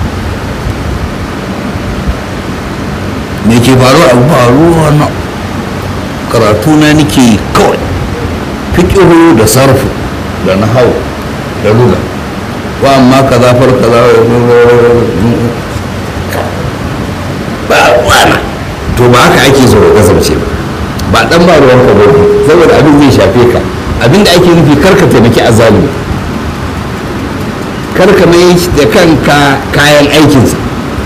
me ke faruwa a ba ruwa na karatu na nake kawai fiƙihu da sarfu da nahau da ruga wa amma ka zafar ka za ba ruwana to ba haka ake so ka kasance ba ba dan ba ruwan ka ba saboda abin zai shafe ka abin da ake nufi karka taimaki azalimi karka mai da kanka kayan aikinsa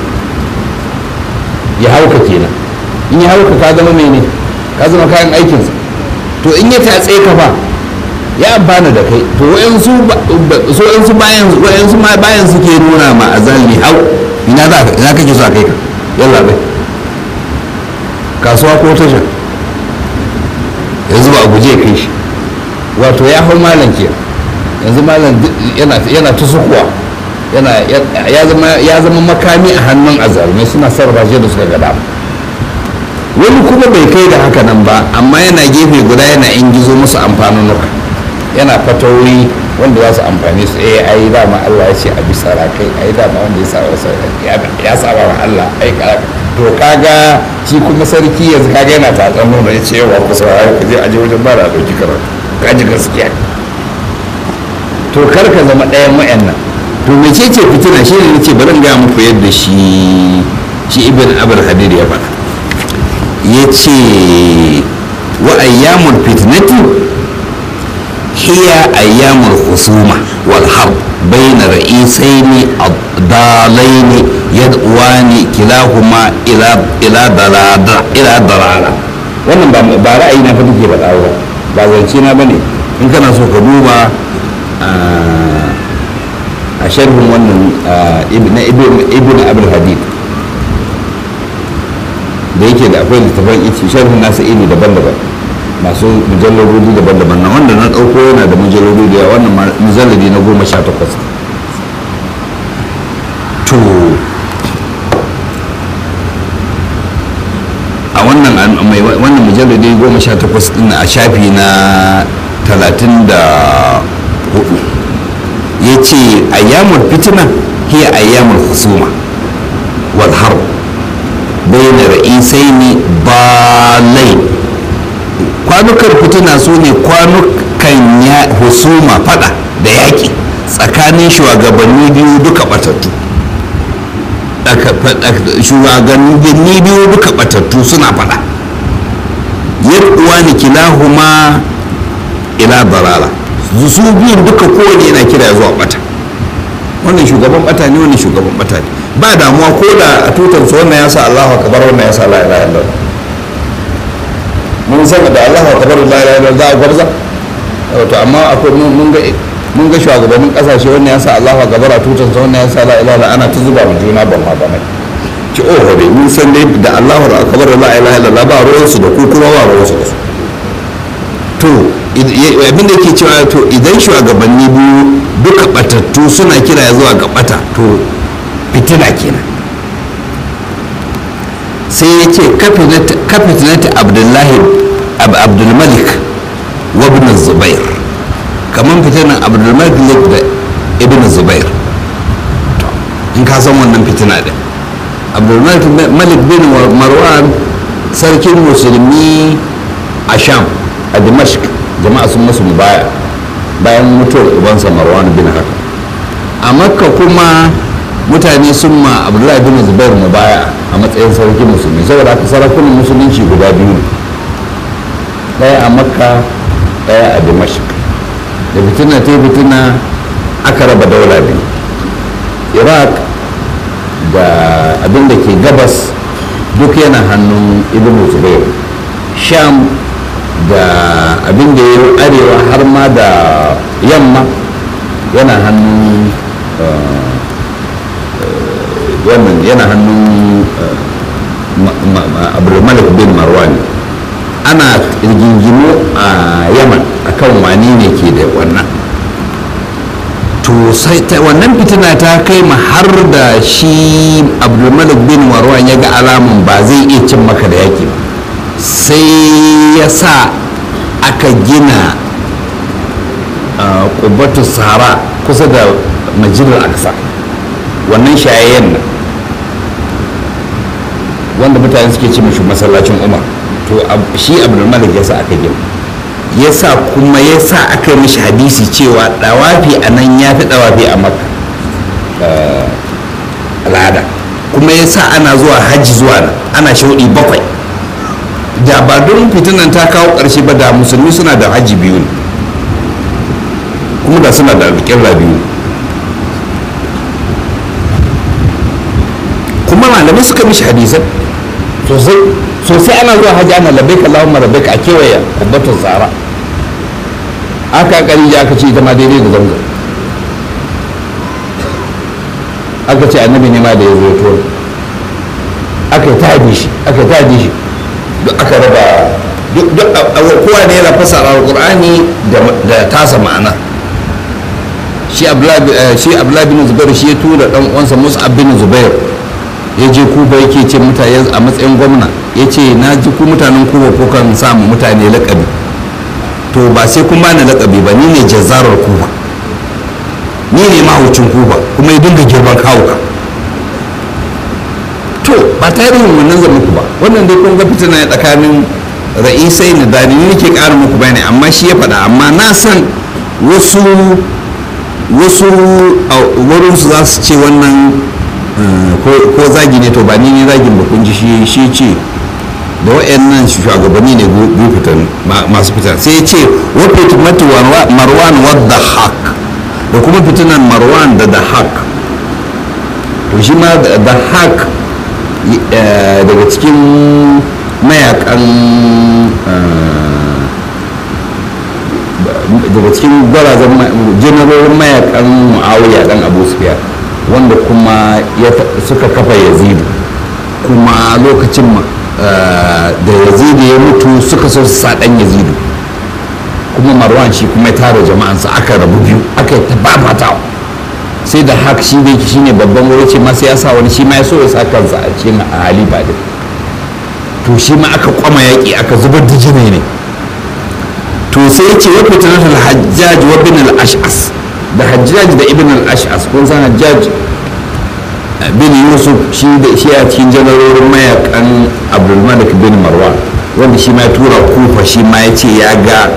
ya hauka kenan in ya hauka ka zama mai ne ka zama kayan aikinsa to in ya tatse ka fa ya amfana da kai to wayansu so wayansu bayan wayansu ma bayan suke nuna ma azalimi hau ina za ka ina kake so a kai ka yalla bai kasuwa ko tasha yanzu ba a guje kai shi wato ya hau malam ke yanzu malam yana ta sukuwa ya zama makami a hannun azalmai suna sarrafa shi da suka gada wani kuma bai kai da haka nan ba amma yana gefe guda yana ingizo musu amfanunuka yana fatawoyi wanda za su amfani su eh ai dama Allah ya ce a bisa rakai ai dama wanda ya saba ya saba wa Allah ai to kaga shi kuma sarki yanzu kaga yana tatsan nuna ya ce yawa ku saurari ku je aje wajen ba da dauki karatu kaji gaskiya to kar ka zama ɗayan wayannan to mece ce fitina shi ne nace bari ga muku yadda shi shi ibn abul hadir ya faɗa ya ce wa ayyamul fitnati hiya ayyamul husuma wal harb bayna ra'isaini ad-dalaini yad'uwani kilahuma ila ila dalada ila dalala wannan ba ba ra'ayi na fa take faɗa ba ba zance na bane in kana so ka duba a sharhin wannan na ibn abul hadid da yake da akwai littafan iti sharhin nasa iri daban-daban masu mujallarodi daban-daban na wanda na ɗauko yana da mujallarodi da yawa wannan mujalladi na goma sha takwas to a wannan wannan mujalladi goma sha takwas ɗin a shafi na talatin da hudu ya ce ayyamul fitina hiya ayyamul husuma wal harb bayan ra'isai ne balai kwanukan fitina su ne kwanukan ya husuma fada da yaƙi tsakanin shugabanni biyu duka batattu shugabanni biyu duka batattu suna fada yadda ni kilahuma ila dalala su biyun duka kowane yana kira zuwa bata wannan shugaban bata ne wannan shugaban bata ne ba damuwa ko da a tutar su wannan ya sa Allahu akbar wannan ya sa la ilaha illallah mun san da Allahu akbar la ilaha illallah za a gwarza to amma akwai mun ga mun ga shugabannin kasashe wannan ya sa Allahu akbar a tutar su wannan ya sa la ilaha illallah ana ta zuba mu juna ban ma ba mai ki oh dai mun san dai da Allahu akbar la ilaha illallah ba ruwan su da ku kuma ba ruwan su da su to abin da yake cewa to idan shugabanni biyu duka batattu suna kira zuwa ga bata to fitina kenan sai ya ce kafitinati abdullahi abdulmalik wa ibn zubair kamar fitinan abdulmalik da ibn zubair in ka san wannan fitina din abdulmalik bin marwan sarkin musulmi a sham a dimashq jama'a sun masu baya bayan mutuwar ubansa marwan bin haka a makka kuma mutane sun ma abdullahi bin zubair mu baya a matsayin sarkin musulmi saboda haka sarakunan musulunci guda biyu ne ɗaya a makka ɗaya a dimashq da fitina ta fitina aka raba daula biyu iraq da abin da ke gabas duk yana hannun ibn zubair sham da abin da ya yi arewa har ma da yamma yana hannun wannan yana hannun abdulmalik bin marwan ana rigingimu a yaman akan wani ne ke da wannan to sai wannan fitina ta kai ma har da shi abdulmalik bin marwan ya ga alamun ba zai iya cin maka da yaki ba sai ya sa aka gina kubatu sahara kusa da majalar aksa wannan shayayyen nan wanda mutane suke ce mashi masallacin umar to shi abdulmalik ya sa aka gina ya sa kuma ya sa aka yi mashi hadisi cewa dawafi a nan ya fi dawafi a makka al'ada kuma ya sa ana zuwa hajji zuwa nan ana shauɗi bakwai da ba don fitinan ta kawo ƙarshe ba da musulmi suna da hajji biyu ne kuma da suna da alƙirra biyu kuma malamai suka mishi hadisan sosai sosai ana zuwa hajji ana labbaika Allahumma labbaika a kewaye kubbatun tsara aka kari ya aka ce ita ma daidai da zamzam aka ce annabi ne ma da ya zo ya tura aka yi ta shi aka yi ta shi duk aka raba duk kowa ne yana fasara alqur'ani da tasa ma'ana shi abdullahi bin zubair shi ya tura dan uwansa mus'ab bin zubair ya je kuba yake ce mutane a matsayin gwamna ya ce na ji ku mutanen kuba ko kan samu mutane lakabi to ba sai kun bani lakabi ba ni ne jazzarar kuba ni ne mahaucin kuba kuma ya dinga girman kawuka to ba tarihin wannan zan muku ba wannan dai kun ga fitina ne tsakanin ra'isai na dani ni nake ƙara muku bayani amma shi ya faɗa amma na san wasu wasu a wurinsu za su ce wannan ko zagi ne to ba ni ne zagin ba kun ji shi ce da wa'annan shugabanni ne biyu fitan masu fitan sai ya ce wa fitmatu marwan wadda haq da kuma fitinan marwan da da haq to shi ma da haq daga cikin mayakan daga cikin gwarazan janarorin mayakan muawiya dan abu sufyan wanda kuma suka kafa yazidu kuma lokacin da yazidu ya mutu suka so su sa dan yazidu kuma marwan shi kuma ya tara jama'ansa aka rabu biyu aka yi tababata sai da haka shi da shi ne babban wuri ce masu ya sa wani shi ma ya so ya sa kansa a cikin halifa din to shi ma aka kwama yaƙi aka zubar da jini ne to sai ya ce wa fitnatul hajjaj wa bin al-ash'as da hajjaj da ibn al-ash'as kun san hajjaj bin yusuf shi da shi a cikin janarorin mayakan abdulmalik bin marwan wanda shi ma ya tura kufa shi ma ya ce ya ga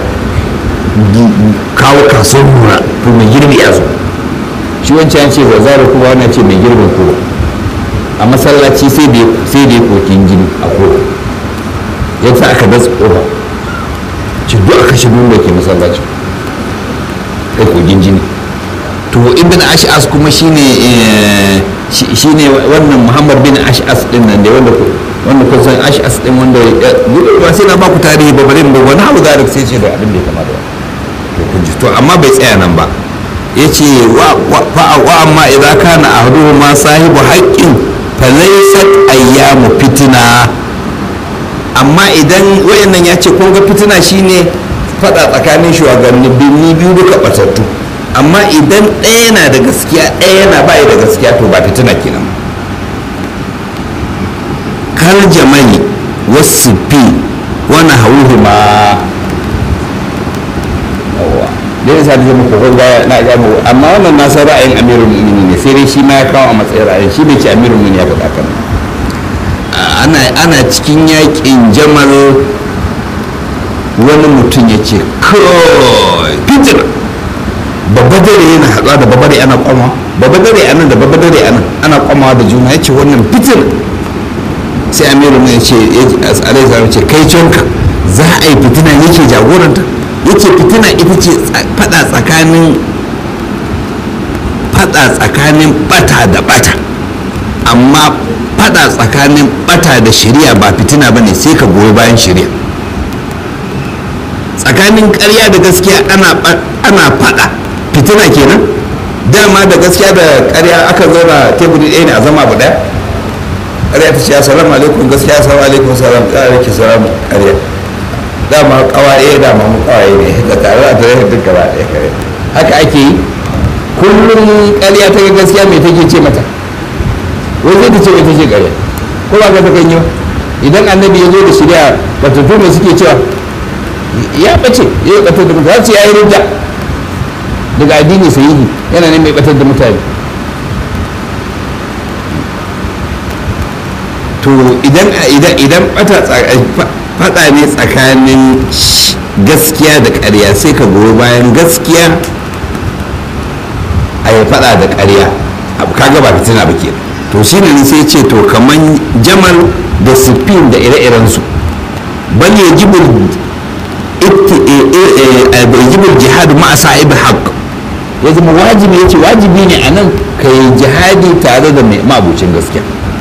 kawo kasuwar nuna to mai girbi ya zo shi wancan ya ce zazzara kuma wannan ce mai girbin kowa a masallaci sai da ya kokin jini a kowa ya sa aka datsa kofa ci duk aka shi da ke masallaci kai kogin jini to ibn ash'as kuma shine shine wannan muhammad bin ash'as din nan da wanda wanda kun san ash'as din wanda ba sai na baku tarihi ba bari ba wani abu da sai ce da abin da ya kama da to kun ji to amma bai tsaya nan ba yace wa wa amma idza kana ahduhu ma sahibu haqqin falaysat ayyamu fitina amma idan wayannan ya ce kun ga fitina shine fada tsakanin shugabanni biyu duka batattu amma idan ɗaya na da gaskiya ɗaya na bai da gaskiya to ba fitina kenan kal jamani wasu fi wani hauhu ma yawa dai yasa da zama kokon ga na ga mu amma wannan na san ra'ayin amirul mu'minin ne sai dai shi ma ya kawo a matsayin ra'ayin shi bai ce amirul mu'minin ya faɗa kan ana ana cikin yakin jamal wani mutum ya ce kai fitina babba dare yana haɗuwa da babba dare ana kwama babba dare anan da babba dare anan ana kwamawa da juna ya ce wannan fitina sai amiru ne ya ce alai zama ce kai canka za a yi fitina yake jagoranta yake fitina ita ce fada tsakanin fada tsakanin bata da bata amma fada tsakanin bata da shari'a ba fitina ba ne sai ka goyi bayan shari'a tsakanin karya da gaskiya ana fada fitina kenan dama da gaskiya da karya aka zauna teburi ɗaya ne a zama abu ɗaya ƙarya ta ce assalamu alaikum gaskiya assalamu alaikum salam ƙara ki salamu ƙarya dama ƙawaye dama mu ƙawaye ne da tare da tare duka ba ɗaya kare haka ake yi kullum ƙarya ta gaskiya mai take ce mata wai zai ta ce wai take ƙarya ko ba ka ta kan yi idan annabi ya zo da shirya batattu mai suke cewa ya ɓace ya yi ɓatar da mutane ya yi rujja daga addini sahihi yana ne mai ɓatar da mutane to idan idan idan fada ne tsakanin gaskiya da ƙarya sai ka goyi bayan gaskiya a yi fada da ƙarya kaga ba fitina ba ke to shi ne sai ce to kaman jamal da sifin da ire-irensu bal yajibul yajibul jihad ma'a sa'ib haqq ya zama wajibi yace wajibi ne anan kai jihadi tare da mai mabucin gaskiya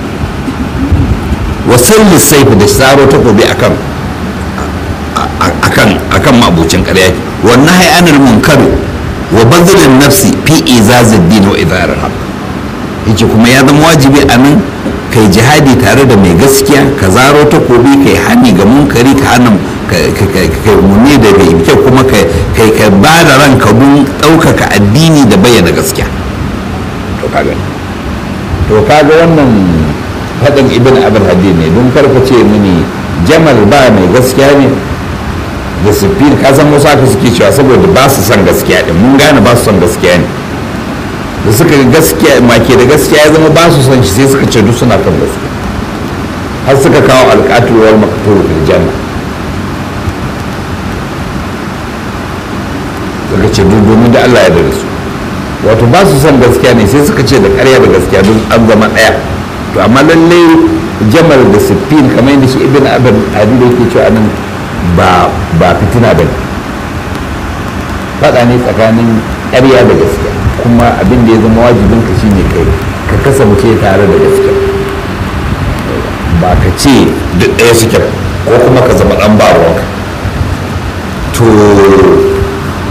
wasalli saifu da saro takobi akan akan akan mabucin ƙarya wannan hayanar munkaru wa bazilin nafsi fi izazid din wa idarar haq yace kuma ya zama wajibi a nan kai jihadi tare da mai gaskiya ka zaro takobi kai hani ga munkari ka hana kai muni da bai kyau kuma kai ka ba da ranka don ɗaukaka addini da bayyana gaskiya to kaga to kaga wannan faɗin ibn abin hadid ne don karka ce mini jamal ba mai gaskiya ne da sufin ka san wasu aka suke cewa saboda ba su son gaskiya din mun gane ba su son gaskiya ne da suka ga gaskiya make da gaskiya ya zama ba su son shi sai suka ce duk suna kan gaskiya har suka kawo alƙatuwar makaturu fil janna suka ce duk domin da Allah ya da su wato ba su son gaskiya ne sai suka ce da ƙarya da gaskiya duk an zama ɗaya to amma lallai jamal da siffin kamar yadda shi ibn abin adi da yake cewa nan ba ba fitina ba ne faɗa ne tsakanin ƙarya da gaskiya kuma abin da ya zama wajibin ka shine kai ka kasance tare da gaskiya ba ka ce duk ɗaya suke ko kuma ka zama ɗan ba ruwanka to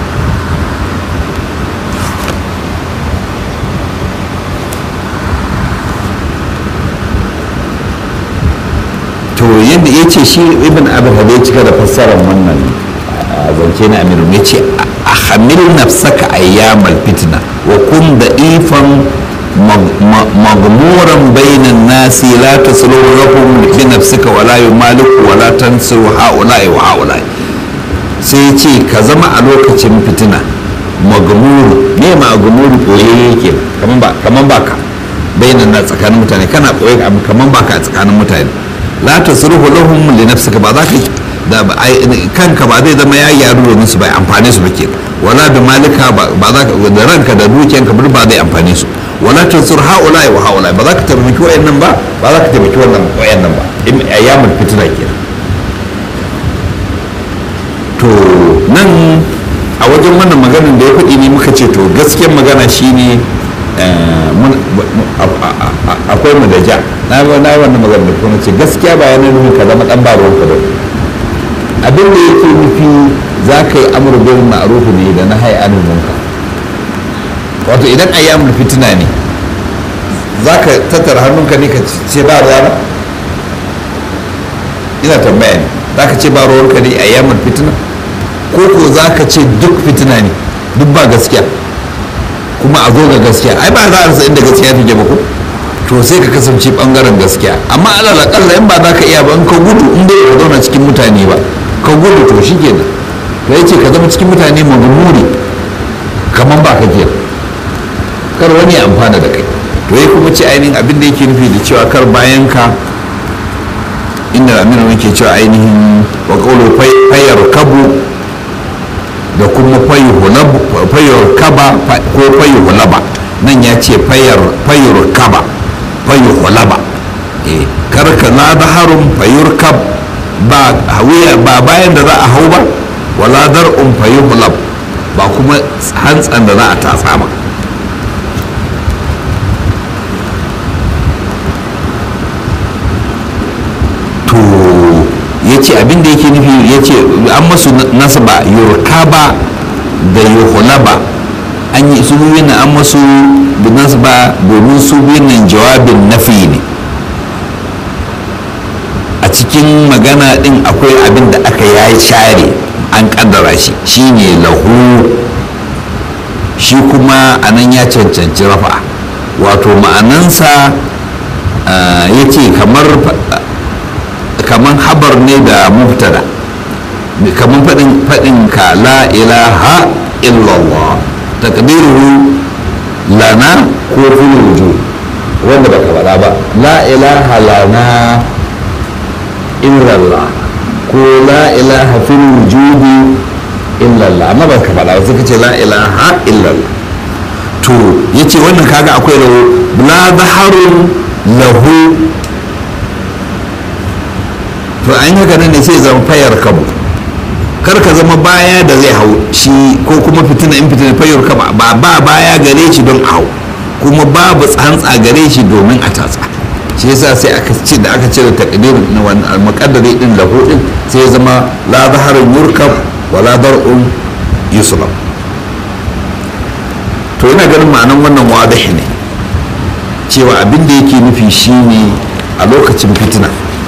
to yadda ya ce shi ibn abin da ya cika da fassarar wannan zance na amiru ya ce a hamil nafsaka ayyamal fitna wa kun da ifan magmuran bainan nasi la taslu lahum bi nafsika wa la yumaliku wa la tansiru haula'i wa haula'i sai ce ka zama a lokacin fitina magmuru me magmuru koye yake kaman ba kaman baka bainan na tsakanin mutane kana koye kaman baka a tsakanin mutane la tasruhu lahum li nafsika ba za ka da kanka ba zai zama ya gyaru domin su bai amfane su ba ke wala da malika ba za ka da ranka da dukiyanka ba zai amfane su wala tansur haula wa haula ba za ka taimaki wayannan ba ba za ka taimaki wannan wayannan ba ayyamul fitna kenan to nan a wajen wannan maganin da ya faɗi ne muka ce to gaskiyar magana shine akwai mu da ja na yi wannan magana da kuma ce gaskiya ba yana nufin ka zama dan baron ka ba abin da yake nufi za ka yi amur bil ma'ruf ne da na hai anil munkar wato idan ayyamul fitina ne za ka tattara hannunka ne ka ce ba ruwa ina tambaya ne za ka ce ba ruwanka ne ayyamul fitina ko ko za ka ce duk fitina ne duk ba gaskiya kuma a zo ga gaskiya ai ba za a rasa inda gaskiya take ba ko to sai ka kasance bangaren gaskiya amma alal akalla in ba za ka iya ba in ka gudu in dai ka zauna cikin mutane ba ka gudu to shi kenan to yace ka zama cikin mutane magumuri kamar ba ka kenan kar wani ya amfana da kai to ya kuma ce ainihin abin da yake nufi da cewa kar bayan ka inda aminu yake cewa ainihin wa qawlu fayyar kabu da kuma fayyar kaba ko fayyar hulaba nan ya ce fayyar kaba fayyar hulaba karka na da harun fayyar kab ba hawiya ba bayan da za a hau ba wala dar'un fayyar hulab ba kuma hantsan da za a tatsa ba to ya ce abinda yake nufi ya ce an masu nasaba yurkaba da yuhulaba an yi su biyun nan an masu nasaba domin su biyun nan jawabin nafi ne a cikin magana din akwai abin da aka ya share an kaddara shi shine lahu shi kuma a nan ya cancanci rafa wato ma'anansa ya ce kamar kaman habar ne da mubtada kaman faɗin faɗin ka la ilaha illallah takdiruhu lana ko fil wujud wanda baka faɗa ba la ilaha lana illallah ko la ilaha fil wujudi illallah amma baka faɗa ba suka ce la ilaha illallah to yace wannan kaga akwai la zaharun lahu to an haka nan ne sai zama fayar kabu kar ka zama baya da zai hau shi ko kuma fitina in fitina fayar kabu ba ba baya gare shi don a hau kuma babu tsantsa gare shi domin a tatsa shi yasa sai aka ce da aka cire takdir na wannan muqaddari din lahu din sai ya zama la zaharun yurkab wa la dar'un yuslam to ina ganin ma'anan wannan wadih ne cewa abin da yake nufi shine a lokacin fitina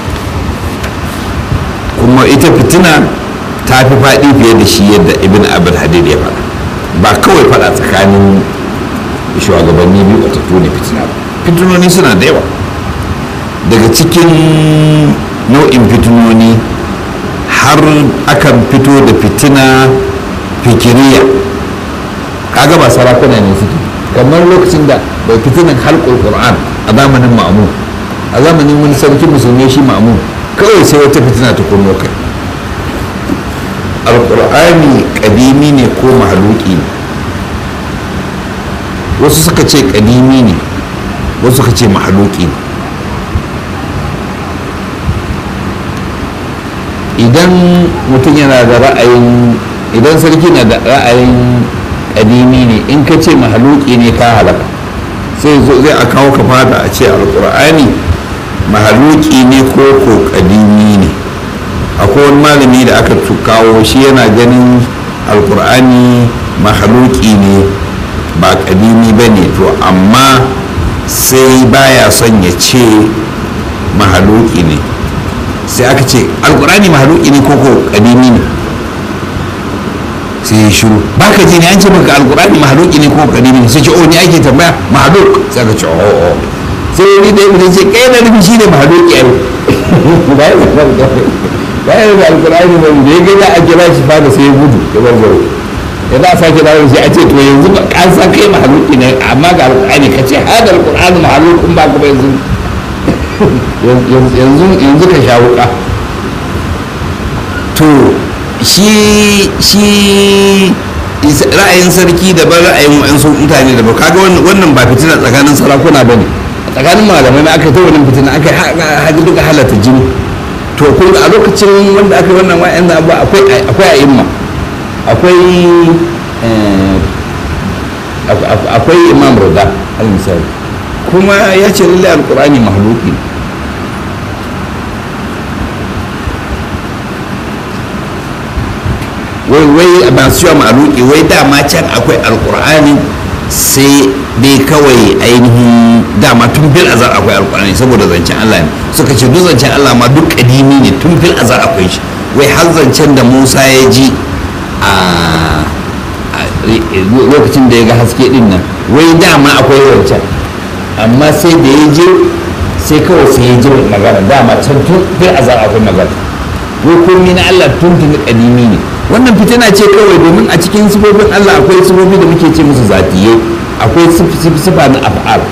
kuma ita fitina ta fi faɗi fiye da shi yadda ibn abin hadid ya faɗa ba kawai faɗa tsakanin shugabanni biyu a tafi ne fitina ba fitinoni suna da yawa daga cikin nau'in fitinoni har akan fito da fitina fikiriya kaga ba sarakuna ne suke kamar lokacin da bai fitinan halkul qur'an a zamanin ma'amun a zamanin wani sarki musulmi shi ma'amun kawai sai wata fitina ta kunno kai alkur'ani kadimi ne ko mahaluki ne wasu suka ce kadimi ne wasu suka ce mahaluki ne idan mutum yana da ra'ayin idan sarki na da ra'ayin kadimi ne in ka ce mahaluki ne ka halaka sai zai a kawo ka fada a ce alkur'ani mahaluki ne ko ko kadimi ne akwai wani malami da aka kawo shi yana ganin alkur'ani mahaluki ne ba kadimi ba ne to amma sai baya son ya ce mahaluki ne sai aka ce alkur'ani mahaluki ne ko ko kadimi ne sai ya shiru ba ka ji ne an ce maka alkur'ani mahaluki ne ko kadimi ne sai ce oh ni ake tambaya mahaluk sai aka ce oh oh sai wani da ya ce kai na nufi shi ne mahaluki ai ba ya ba ya da alkur'ani ba da ya ga za a kira shi fada sai ya gudu ya bar garo ya za a sake dawo sai a ce to yanzu ba an san kai mahaluki ne amma ga alkur'ani ka ce hada alkur'ani mahalukun ba ka ba yanzu yanzu yanzu ka sha wuka to shi shi ra'ayin sarki daban ra'ayin wa'ansu mutane daban kaga wannan ba fitina tsakanin sarakuna ba ne tsakanin malamai aka ta wannan fitina aka haɗu duka halatta jini to kun a lokacin wanda aka yi wannan wa'yan da ba akwai akwai a'imma akwai akwai imam rida al misali kuma ya ce lallai alkur'ani mahaluki ne wai wai masu yawa mahaluki wai dama can akwai alkur'ani sai dai kawai ainihin dama tun fil azar akwai alkur'ani saboda zancen Allah ne suka ce duk zancen Allah ma duk kadimi ne tun fil azar akwai shi wai har zancen da Musa ya ji a lokacin da ya ga haske din nan wai dama akwai zancen amma sai da ya je sai kawai sai ya ji magana dama can tun fil azar akwai magana wai komai na Allah tun tun kadimi ne wannan fitina ce kawai domin a cikin sifofin Allah akwai sifofi da muke ce musu zatiye akwai sifa na af'al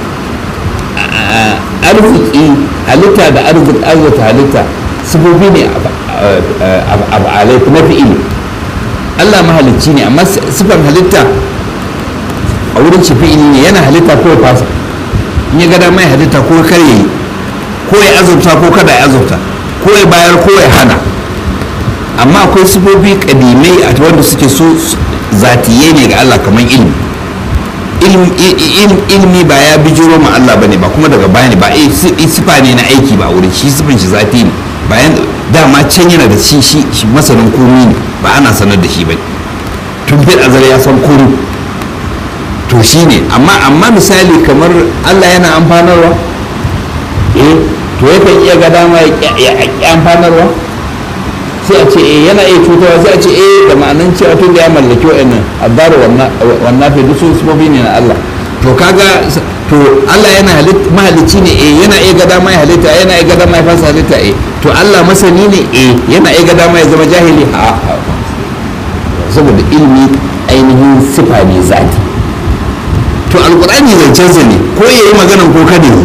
arziki halitta da arziki arziki halitta sifofi ne af'alai na fi'ili Allah mahalicci ne amma sifan halitta a wurin shi fi'ili ne yana halitta ko ya fasa in ya gada mai halitta ko kar yi ko ya azurta ko kada ya azurta ko ya bayar ko ya hana amma akwai sifofi kadimai a wanda suke so zatiye ne ga Allah kamar ilmi ilmi ba ya bijiro ma Allah bane ba kuma daga baya ne ba sifa ne na aiki ba wurin shi sifan shi zati ne bayan dama can yana da shi shi masanin komi ne ba ana sanar da shi ba tun fil azar ya san komi to shi ne amma amma misali kamar Allah yana amfanarwa eh to yakan iya ga dama ya amfanarwa sai a ce eh yana iya cutarwa sai a ce eh da ma'anan cewa tun da ya mallaki wa'annan addaru wannan fi duk sun sufofi ne na Allah to kaga to Allah yana mahalicci ne eh yana iya ga dama ya halitta yana iya ga dama ya fasa halitta eh to Allah masani ne eh yana iya ga dama ya zama jahili a saboda ilmi ainihin sifa ne zati to alkur'ani zancensa ne ko yayi maganan ko kada yi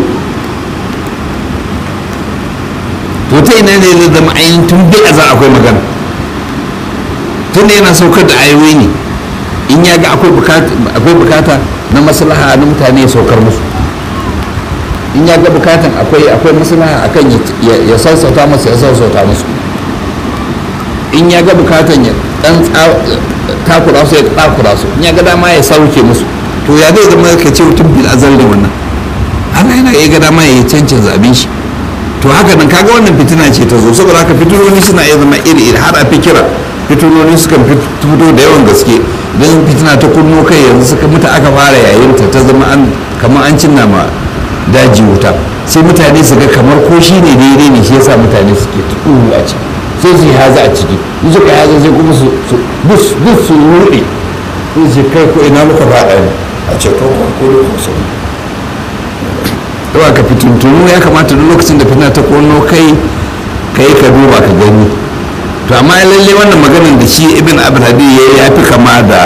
to ta ina ne zai zama ainihin tun bai a za akwai magana tun da yana saukar da ayoyi ne in ya ga akwai bukata na maslaha na mutane ya saukar musu in ya ga bukatan akwai akwai maslaha akan ya sassauta musu ya sassauta musu in ya ga bukatan ya dan takura su ya takura su in ya ga dama ya sauke musu to ya zai zama ka ce tun bil azal da wannan Allah yana iya ga dama ya cancanza abin shi to haka nan kaga wannan fitina ce ta zo saboda haka fitinoni suna iya zama iri iri har a fikira fitinoni sukan fito da yawan gaske don fitina ta kunno kai yanzu suka mutu aka fara yayin ta ta zama an kamar an cinna ma daji wuta sai mutane su ga kamar ko shi ne daidai ne shi yasa mutane suke tuɗu a ciki sai su yi haza a ciki in suka yi haza sai kuma su bus bus su ruɗe sai su kai ko ina muka faɗa ne a ce ko ko ko sau yawa ka fitintunu ya kamata duk lokacin da fitina ta kono kai kai ka duba ka gani to amma lalle wannan maganar da shi ibn abd hadi ya fi kama da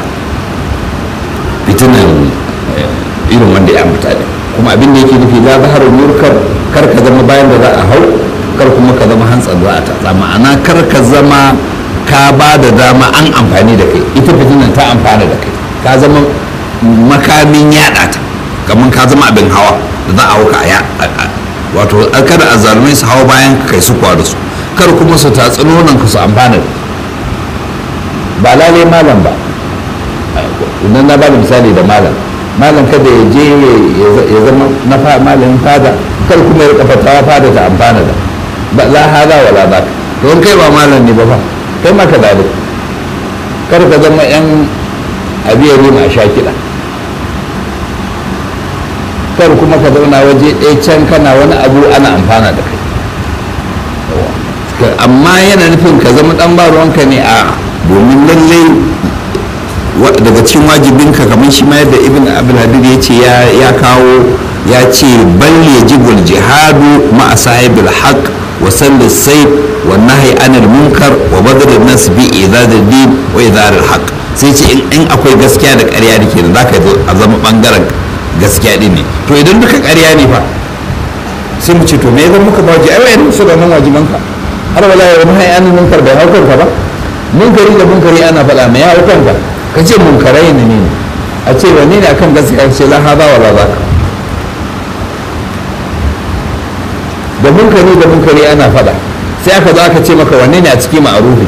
fitinan irin wanda ya ambata da kuma abin da yake nufi la zaharu murkar kar ka zama bayan da za a hau kar kuma ka zama hantsan za a tatsa ma'ana kar ka zama ka ba da dama an amfani da kai ita fitinan ta amfana da kai ka zama makamin yada ta kamar ka zama abin hawa da za a hauka a wato kada a zalumai su hawa bayan kai su kwa da su kar kuma su tatsi nonon ka su amfana ba lalai malam ba idan na bada misali da malam malam kada ya je ya zama na malamin fada kar kuma ya kafa tawa fada ta amfana da ba la hada wala ba don kai ba malam ne ba fa kai maka dalik kar ka zama yan abiyar a sha kiɗa kar kuma ka zauna waje ɗaya can kana wani abu ana amfana da kai amma yana nufin ka zama dan ba ruwanka ne a domin lallai daga cikin wajibinka kamar shi ma yadda ibn abdulhadir ya ce ya kawo ya ce bal yajibul jihadu ma'a sahibil haqq wa sallis sayf wa nahyi anil munkar wa badr nas bi idad din wa idar al haqq sai ce in akwai gaskiya da ƙarya da ke da zaka zo a zama bangaren gaskiya din ne to idan duka ƙarya ne fa sai mu ce to me zan muka bawaji ai wayan su da nan wajibanka har wala ya nahyi anil munkar bai haukan ka ba munkari da munkari ana faɗa mai ya haukan ka ka ce munkarai ne ne a ce wanne ne akan gaskiya ce la hada wala zaka da munkari da munkari ana fada sai aka zo aka ce maka wanne ne a ciki ma'arufi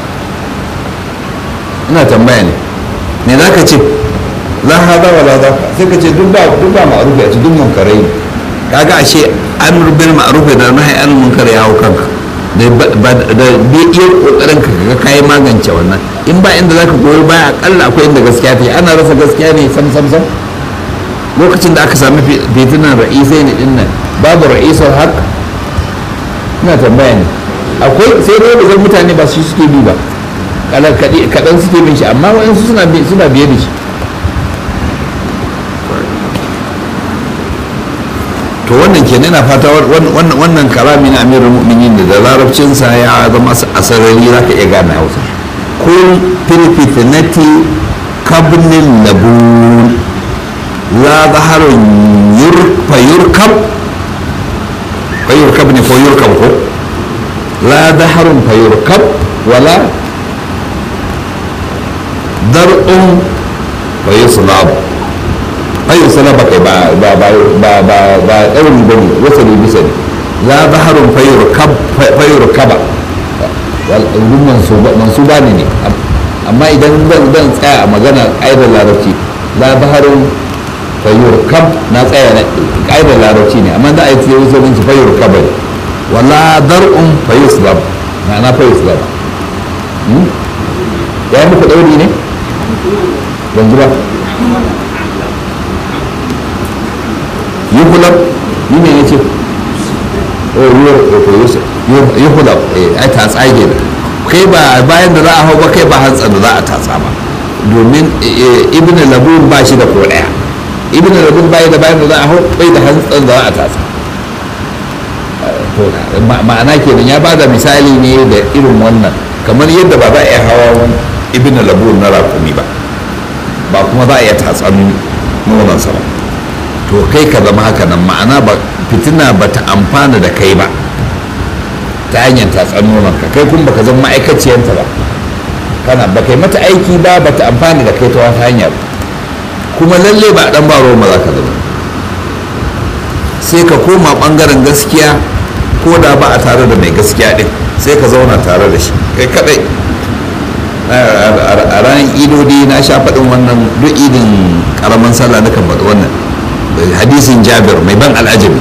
ina tambaya ne me za ka ce la hada wala zaka sai ka ce duk ba duk ba ma'arufi a ci duk munkarai ne kaga ashe amr bil ma'ruf da nahi an munkar ya hau kanka da da bi iya kokarin ka ga kai magance wannan in ba inda zaka goyi baya akalla akwai inda gaskiya take ana rasa gaskiya ne sam sam sam lokacin da aka sami fitinan ra'isai ne dinnan babu ra'isar haq ina tambaya ne akwai sai dai da mutane ba su suke bi ba kaɗan suke bin shi amma wa'insu suna biye da shi to wannan ke na fata wannan kalami na amirul mu'minin da larabcinsa ya zama asarari za ka iya gane hausa kun firfitinati kabnin labun la zaharun fayurkab fayurkab ne ko yurkab ko la zaharun fayurkab wala dar'un fayuslab fayuslab kai ba ba ba ba ba ba ɗauri bane wasa ne bisa ne la zaharun fayurkab fayurkaba mansuba ne ne amma idan zan tsaya a magana ƙa'idar larabci la zaharun fayyur kam na tsaya na ƙa'idar larabci ne amma da a yi tsaye wasu abinci fayyur kabari wala dar'un fayyus lab na na fayyus lab ya yi muku ɗauri ne ban ji ba yi hulab yi ne ya ce yi hulab a tatsa ke kai ba bayan da za a hau ba kai ba hantsa da za a tatsa ba domin ibn labun ba shi da ko ɗaya ibn rabin bai da bayan da za a hau bai da hantsan da za a tasa ma'ana kenan ya bada misali ne da irin wannan kamar yadda ba za a iya hawa ibn labun na rakumi ba ba kuma za a iya tatsan nonansa ba to kai ka zama haka nan ma'ana ba fitina ba ta amfana da kai ba ta hanyar tatsan nonanka kai kuma baka zama ma'aikaciyanta ba kana ba kai mata aiki ba ba ta amfana da kai ta wata hanya ba kuma lalle ba dan ba roma za ka zama sai ka koma bangaren gaskiya ko da ba a tare da mai gaskiya din sai ka zauna tare da shi kai kadai a ranar idodi na sha faɗin wannan duk idin karaman sallah na kan faɗi wannan hadisin jabir mai ban al'ajabi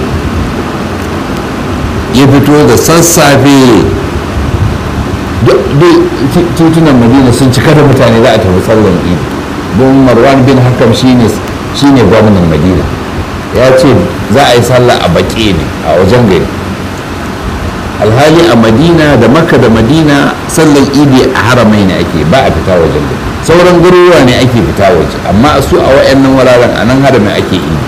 ya fito da sassafe duk titunan madina sun cika da mutane za a tafi sallan idi don marwan bin hakam shine shine gwamnan madina ya ce za a yi sallah a baƙi ne a wajen gari alhali a madina da makka da madina sallan idi a haramai ne ake ba a fita wajen gari sauran garuruwa ne ake fita waje amma su a wayannan wuraren a nan haramin ake idi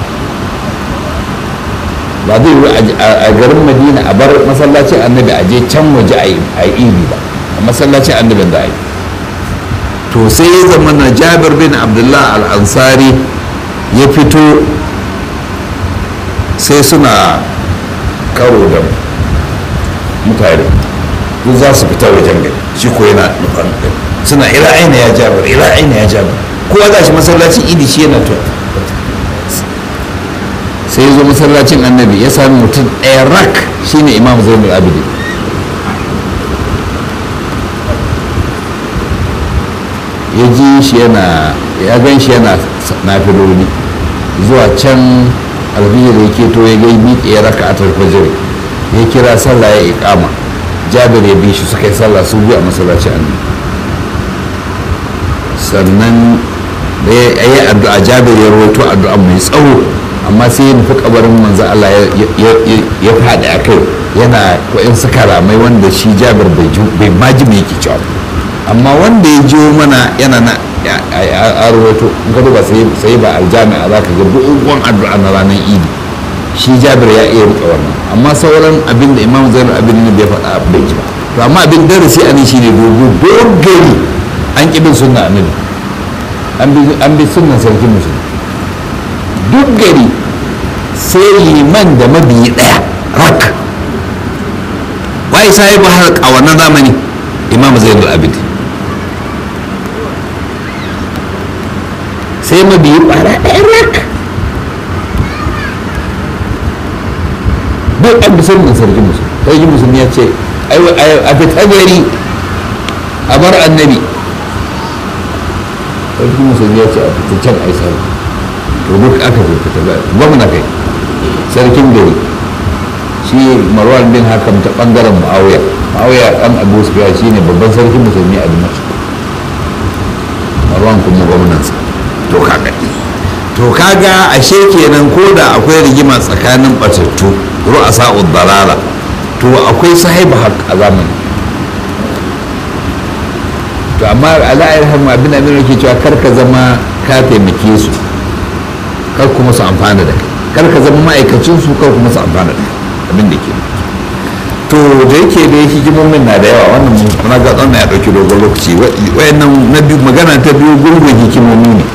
ba zai yi a garin madina a bar masallacin annabi a je can waje a yi idi ba a masallacin annabin da a yi to sai ya zama na jabir bin abdullah al-ansari ya fito sai suna karo da mutane duk za su fita wajen gari shi ko yana nufan suna ila aina ya jabir ila aina ya jabir kowa za shi masallacin idi shi yana to sai ya zo masallacin annabi ya sami mutum ɗaya rak shine imam zainul abidin ya ji shi yana ya gan shi yana nafiloli zuwa can alfijir ya keto ya gai miƙe ya raka a tarfajir ya kira sallah ya iƙama jabir ya bi shi suka yi sallah su biyu a masallaci annabi sannan da ya yi addu'a jabir ya rawaito addu'a mai tsawo amma sai ya nufi kabarin manzo Allah ya faɗi a kai yana wa'in suka ramai wanda shi jabir bai maji mai yake cewa amma wanda ya jiwo mana yana na a rahoto in ka duba sai ba aljami'a za ka ga dogon addu'a na ranar idi shi jabir ya iya rika wannan amma sauran abin da imam zainul abin ne bai faɗa bai ji ba to amma abin darasi a nan shine dogo dogari an ƙi bin sunna annabi an bi sunnan sarkin musulmi duk gari sai liman da mabiyi ɗaya rak wai sai ba har a wannan zamani imam zainul abid sai mabiyi ɓara ɗaya rak duk an bi sunnan sarkin musulmi sarkin musulmi ya ce a fita gari a bar annabi sarkin musulmi ya ce a fita can a yi sarki to duk aka fita ba gwamna kai sarkin gari shi marwan bin hakam ta bangaren ma'auya ma'auya dan abu sufiya shi ne babban sarkin musulmi a dimashq marwan kuma gwamnansa to kaga to kaga ashe kenan ko da akwai rigima tsakanin batattu ru'asa dalala to akwai sahibu haq a zamani to amma ala'ayar hamu abin abin da ke cewa kar ka zama ka taimake su kar kuma su amfana da kai kar ka zama ma'aikacin su kar kuma su amfana da kai abin da ke to da yake da hikimomin na da yawa wannan muna ga tsawon ya dauki dogon lokaci wayannan na biyu magana ta biyu gurgun hikimomi ne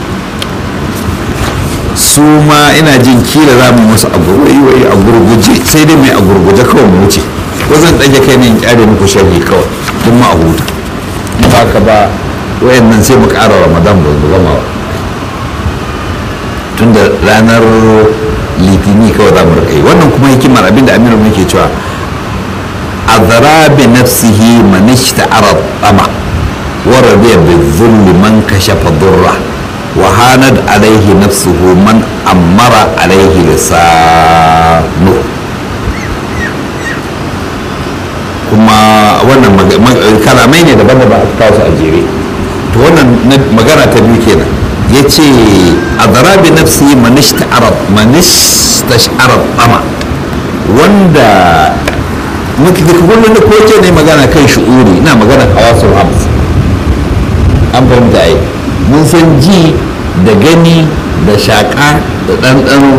su ma ina jin kila za mu musu a gurguje a gurguje sai dai mai a gurguje kawai mu wuce ko zan ɗage kai ne in kyare muku sharhi kawai tun ma a huta ba ka ba wayannan sai mu ƙara ramadan ba mu gama ba tun da ranar litini kawai za mu rika yi wannan kuma hikimar abinda aminu muke cewa azara bi nafsihi man ishta'ara tama wa radiya bi dhulli man kashafa durra wa hanad alayhi nafsuhu man amara alayhi lisanu kuma wannan kalamai ne daban daban aka kawo su a jere to wannan magana ta biyu kenan ya ce a zarabi nafsi manishta arab ama wanda kullum da koke ne magana kan shi'uri na magana hawasul hams an fahimta ai mun san ji da gani da shaƙa da ɗanɗano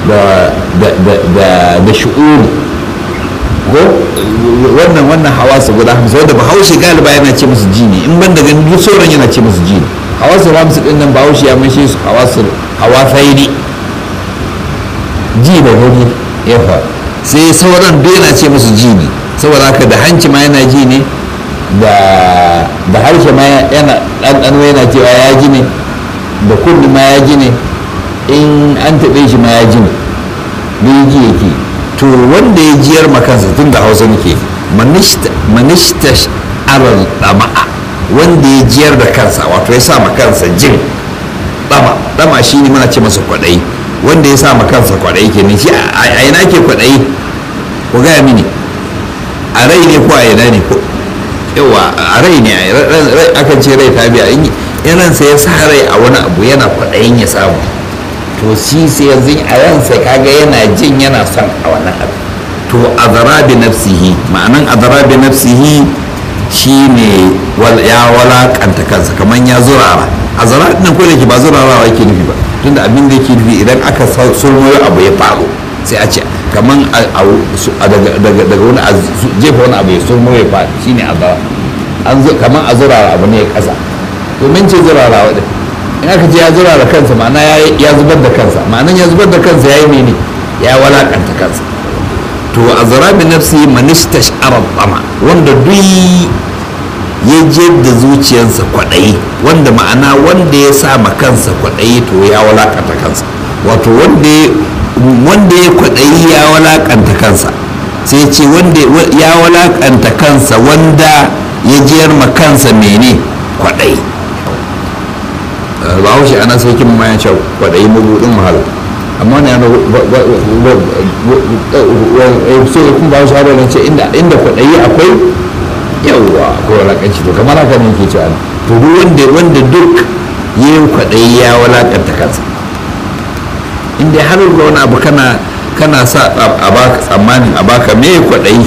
da shi'uri ko wannan wannan hawasu guda hamsin wanda bahaushe galiba yana ce musu ji ne in ban da gani duk sauran yana ce musu ji ne hawasu hamsu din nan bahaushe ya mashi su hawasu hawafaini ji da gani ya fa sai sauran duk yana ce musu ji ne saboda haka da hanci ma yana ji ne da harshe ma yana ɗanɗano yana cewa ya ji ne da kulli ma ya ji ne in an taɓe shi ma ya ji ne bai ji yake to wanda ya jiyar makansa tun da hausa nake manishta aral dama'a wanda ya jiyar da kansa wato ya sa kansa jin dama dama shi ne muna ce masa kwaɗayi wanda ya sa kansa kwaɗayi ke shi a ina ke kwaɗayi ku gaya mini a rai ne ko a ina ne ko yawa a rai ne akan ce rai ta biya in ransa ya sa rai a wani abu yana kwaɗayin ya samu to shi sai yanzu a ransa kaga yana jin yana son a wannan abu to azara bi nafsihi ma'anan azara bi nafsihi shine ya walakanta kansa kamar ya zurara azara din ko da ke ba zurarawa yake nufi ba tunda abin da yake nufi idan aka sulmoyo abu ya faru sai a ce kamar daga wani jefa wani abu ya sulmoyo ya faru shine azara kamar a zurara abu ne ya kasa domin ce zurarawa din in aka ce ya zura da kansa ma'ana ya zubar da kansa ma'anan ya zubar da kansa ya yi mene ya walakanta kansa to a zara bi nafsi manista sha'arar tsama wanda duk ya je da zuciyarsa kwaɗayi wanda ma'ana wanda ya sa ma kansa kwaɗayi to ya walakanta kansa wato wanda ya kwaɗayi ya walakanta kansa sai ce wanda ya walakanta kansa wanda ya jiyar ma kansa mene kwaɗayi bahaushe ana sarkin ma ya ce kwaɗayi mabuɗin wahala amma ne yana so kun bahaushe har wani ce inda kwaɗayi akwai yawwa akwai walakanci to kamar haka ne ke cewa to duk wanda wanda duk ya yi kwaɗayi ya walakanta kansa inda har ga wani abu kana kana sa a baka tsammanin a baka me kwaɗayi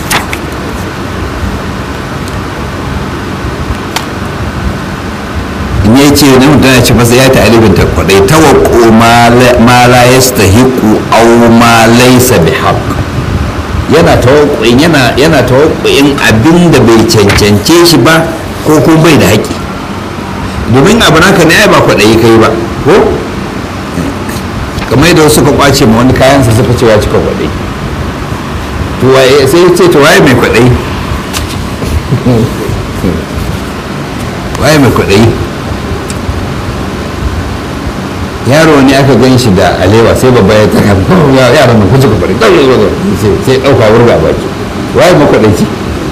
in ya ce na mutum ya ce masa ya ta alibinta kwaɗayi tawakko ma la yastahiqu aw ma laysa bihaq yana tawakkuin yana yana tawakkuin abin da bai cancance shi ba ko kuma bai da haƙƙi domin abu naka ne ai ba kwaɗayi kai ba ko kamar yadda suka kwace ma wani kayansa suka ce ya cika kwaɗayi to waye sai ya ce to waye mai kwaɗayi waye mai kwaɗayi yaro ne aka gan shi da alewa sai babba ya ta yaran nan kuka kwaɗayi sai ɗauka wurga baki waye mai kwaɗayi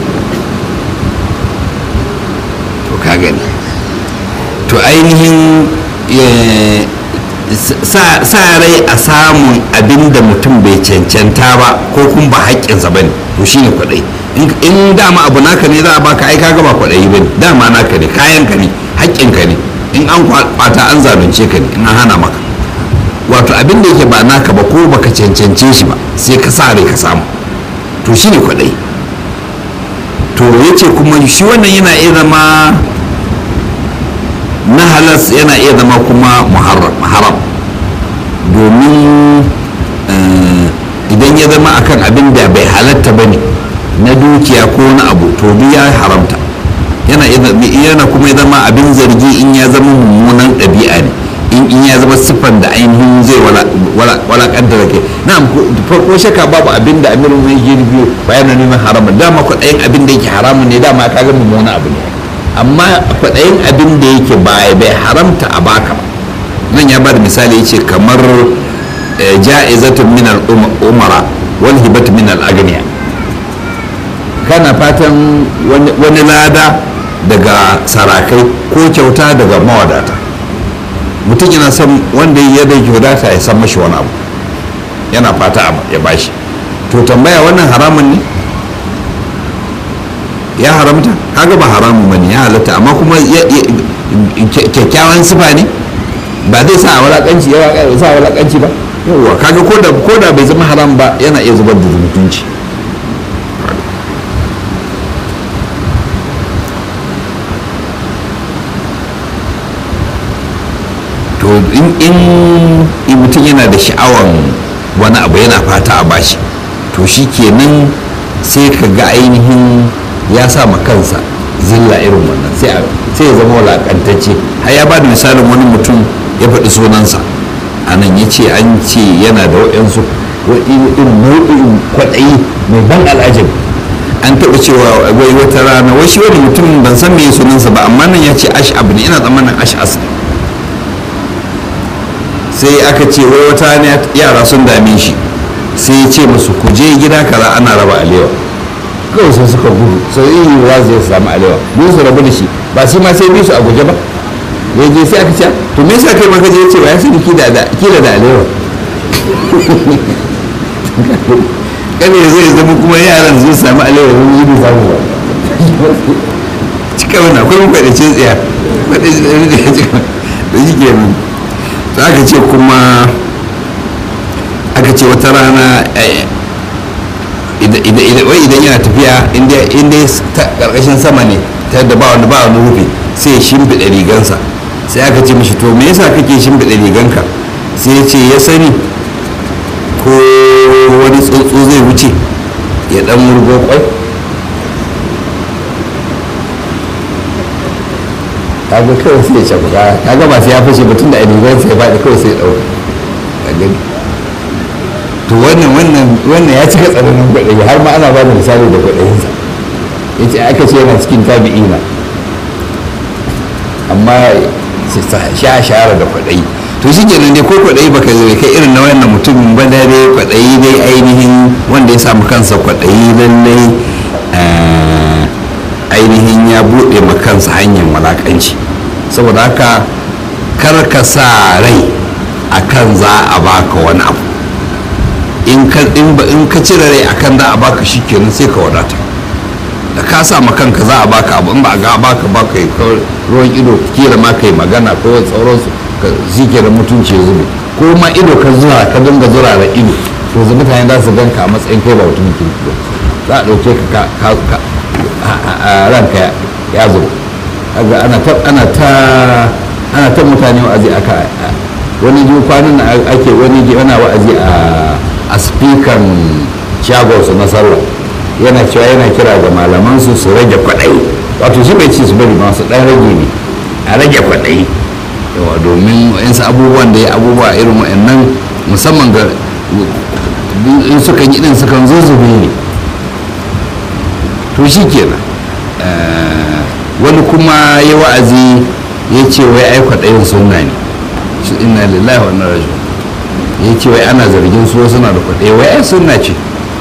to ka gani to ainihin sa rai a samun abin da mutum bai cancanta ba ko kuma ba haƙƙinsa ba ne to shine kwaɗayi in dama abu naka ne za a baka ai kaga ba kwaɗayi ba ne dama naka ne kayanka ne haƙƙinka ne in an kwata an zalunce ka ne in an hana maka wato abin da yake ba naka ba ko baka cancance shi ba sai ka sa rai ka samu to shine kwaɗayi to yace kuma shi wannan yana iya zama na halas yana iya zama kuma haram domin idan ya zama akan abin da bai halatta ba ne na dukiya ko na abu to duk ya haramta yana kuma ya zama abin zargi in ya zama mummunan ɗabi'a ne in ya zama siffan da ainihin zai walakanta da ke na farko shaka babu abin da amirin mai girbi bayan neman haramun dama kwaɗayin abin da yake haramun ne dama ka ga mummunan abu ne amma kwaɗayin abin da yake bai haramta a baka ba nan ya bada misali yace kamar ja'izatun min al-umara wal hibatu min al-aghniya kana fatan wani lada daga sarakai ko kyauta daga mawadata mutum yana son wanda ya da kyautata ya san mashi wani abu yana fata ya bashi to tambaya wannan haramun ne ya haramta kaga ba haramun bane ya halatta amma kuma kyakkyawan sifa ne ba zai sa walakanci ya sa walakanci ba yawwa kaga ko da ko da bai zama haram ba yana iya zubar da mutunci to in mutum yana da sha'awan wani abu yana fata a bashi to shi kenan sai ka ga ainihin ya sa ma kansa zilla irin wannan sai ya zama walakantacce har ya ba da misalin wani mutum ya faɗi sunansa a nan ya ce an ce yana da waɗansu irin nau'in kwaɗayi mai ban al'ajab an taɓa cewa wai wata rana wai shi wani mutum ban san me sunansa ba amma nan ya ce ash'ab ne ina tsammanin ash'as ne sai aka ce wai wata rana yara sun dame shi sai ya ce musu ku je gida kaza ana raba alewa kawai sai suka gudu sai yi wa zai samu alewa mun su rabu da shi ba shi ma sai bi su a guje ba ya je sai aka ce to me yasa kai maka je ce ba ya sani kila da kila da alewa kane zai zama kuma yaran zai samu alewa sun yi bi samu ba cika wani akwai mun kwaɗace tsaya kwaɗace da ya cika da shi ke nan aka ce kuma aka ce wata rana idan yana tafiya inda karkashin sama ne ta yadda ba wani ba wani rufe sai ya shimfiɗa rigansa sai aka ce mishi to me yasa kake shimfiɗa riganka sai ya ce ya sani ko wani tsuntsu zai wuce ya dan murgo kwai kaga kawai sai ya cakuka kaga ba sai ya fashe batun da rigansa ya faɗi kawai sai ya ɗauka to wannan wannan wannan ya cika tsananin kwaɗayi har ma ana ba da misali da kwaɗayinsa ya ce aka ce yana cikin tabi'ina amma sha shahara da kwaɗayi to shi kenan dai ko kwaɗayi baka zai kai irin na wannan mutumin ba da dai kwaɗayi dai ainihin wanda ya samu kansa kwaɗayi lallai ainihin ya buɗe ma kansa hanyar walakanci saboda haka kar ka sa rai akan za a baka wani abu in ka cire rai akan za a baka shi kenan sai ka wadata da ka sa ma kanka za a baka abu in ba a ga baka ba kai ruwan ido kila ma kai magana ko sauransu ka shi kenan mutunci ya zube ko ma ido ka zura ka dinga zura da ido to zai mutane za su ganka a matsayin kai ba mutumin kirki ba za a ɗauke ka a ranka ya zo kaga ana ta ana ta ana ta mutane wa'azi aka wani ji kwanan ake wani ji ana wa'azi a a speaker shagonsu na sallah yana cewa yana kira ga malaman su su rage kwaɗayi wato shi bai ci su bari masu ɗan rage ne a rage kwaɗayi yawa domin yansu abubuwan da ya abubuwa irin wa'annan musamman ga in suka yi ɗin sukan zo zube ne to shi kenan wani kuma ya wa'azi ya ce wai ai kwaɗayin sunna ne inna lillahi wa inna raji'un ya ce wai ana zargin su suna da kwaɗayi wai ai sunna ce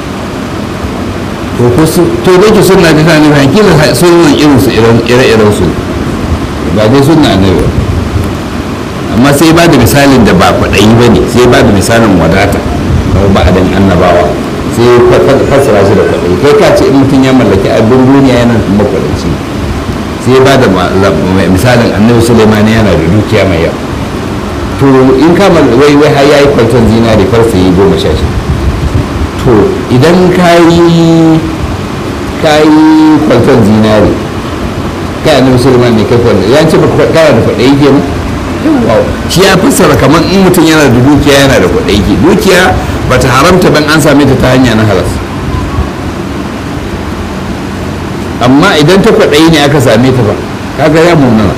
to da ke sunna ta tani ba kila sunan irin su ire-iren su ba dai sunna ne ba amma sai ba da misalin da ba kwaɗayi ba ne sai ba da misalin wadata kamar ba adan annabawa sai fassara shi da kwaɗayi kai ka ce in mutum ya mallaki abin duniya yana kuma kwaɗayi sai ba da misalin annabi suleiman yana da dukiya mai yawa to in ka wai wai har yayi kwanton zinari farsa yi goma sha shi to idan ka yi ka yi kwanton zinari kai annabi suleiman ne kai kwanton ya ce baka kana da kwaɗayi kenan shi ya fassara kamar in mutum yana da dukiya yana da kwaɗayi ke dukiya ba ta haramta ban an same ta ta hanya na halas amma idan ta kwaɗayi ne aka same ta ba kaga ya munana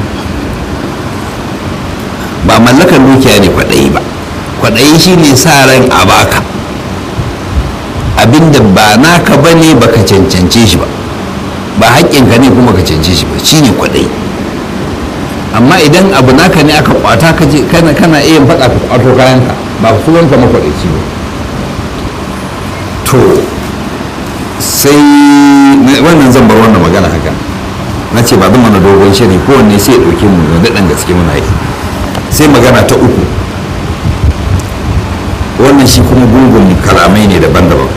ba mallakan dukiya ne kwaɗayi ba kwaɗayi shi ne sa ran a baka abinda ba naka ba ne baka cancance shi ba ba haƙƙinka ne kuma ka cancance shi ba shi ne kwaɗayi amma idan abu naka ne aka kwata ka je kana kana iya faɗa ka kwato kayanka ba su wanka makwaɗaci ba to sai wannan zan bar wannan magana haka na ce ba zan mana dogon shiri kowanne sai ya ɗauke mu da daɗin gaske muna yi sai magana ta uku wannan shi kuma gungun kalamai ne daban-daban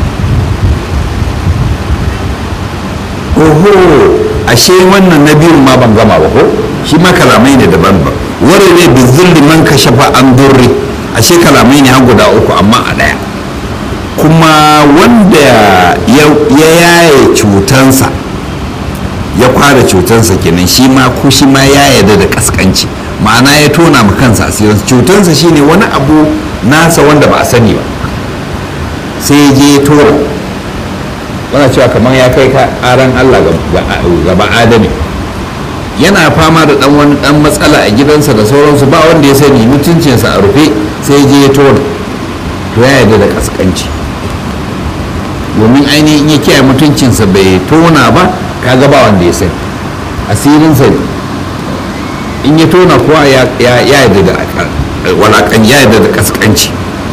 oho ashe wannan na biyun ma ban gama ba ko shi ma kalamai ne daban-daban wani ne bizilli man ka shafa an durri ashe kalamai ne har guda uku amma a ɗaya kuma wanda ya yaye cutansa ya kwara cutansa kenan shi ma ko shi ma ya yarda da kaskanci ma'ana ya tona ma kansa asirin cutansa shine wani abu nasa wanda ba a sani ba sai ya je ya tora wana cewa kamar ya kai karan allah gaba adami yana fama da dan wani dan matsala a gidansa da sauransu ba wanda ya sani mutuncinsa a rufe sai ya je ya tora to ya yarda da kaskanci domin ainihin ya kiyaye mutuncinsa bai tona ba kaga ba wanda ya sani asirinsa ne in ya tona kuwa ya yadda da walakan ya yadda da kaskanci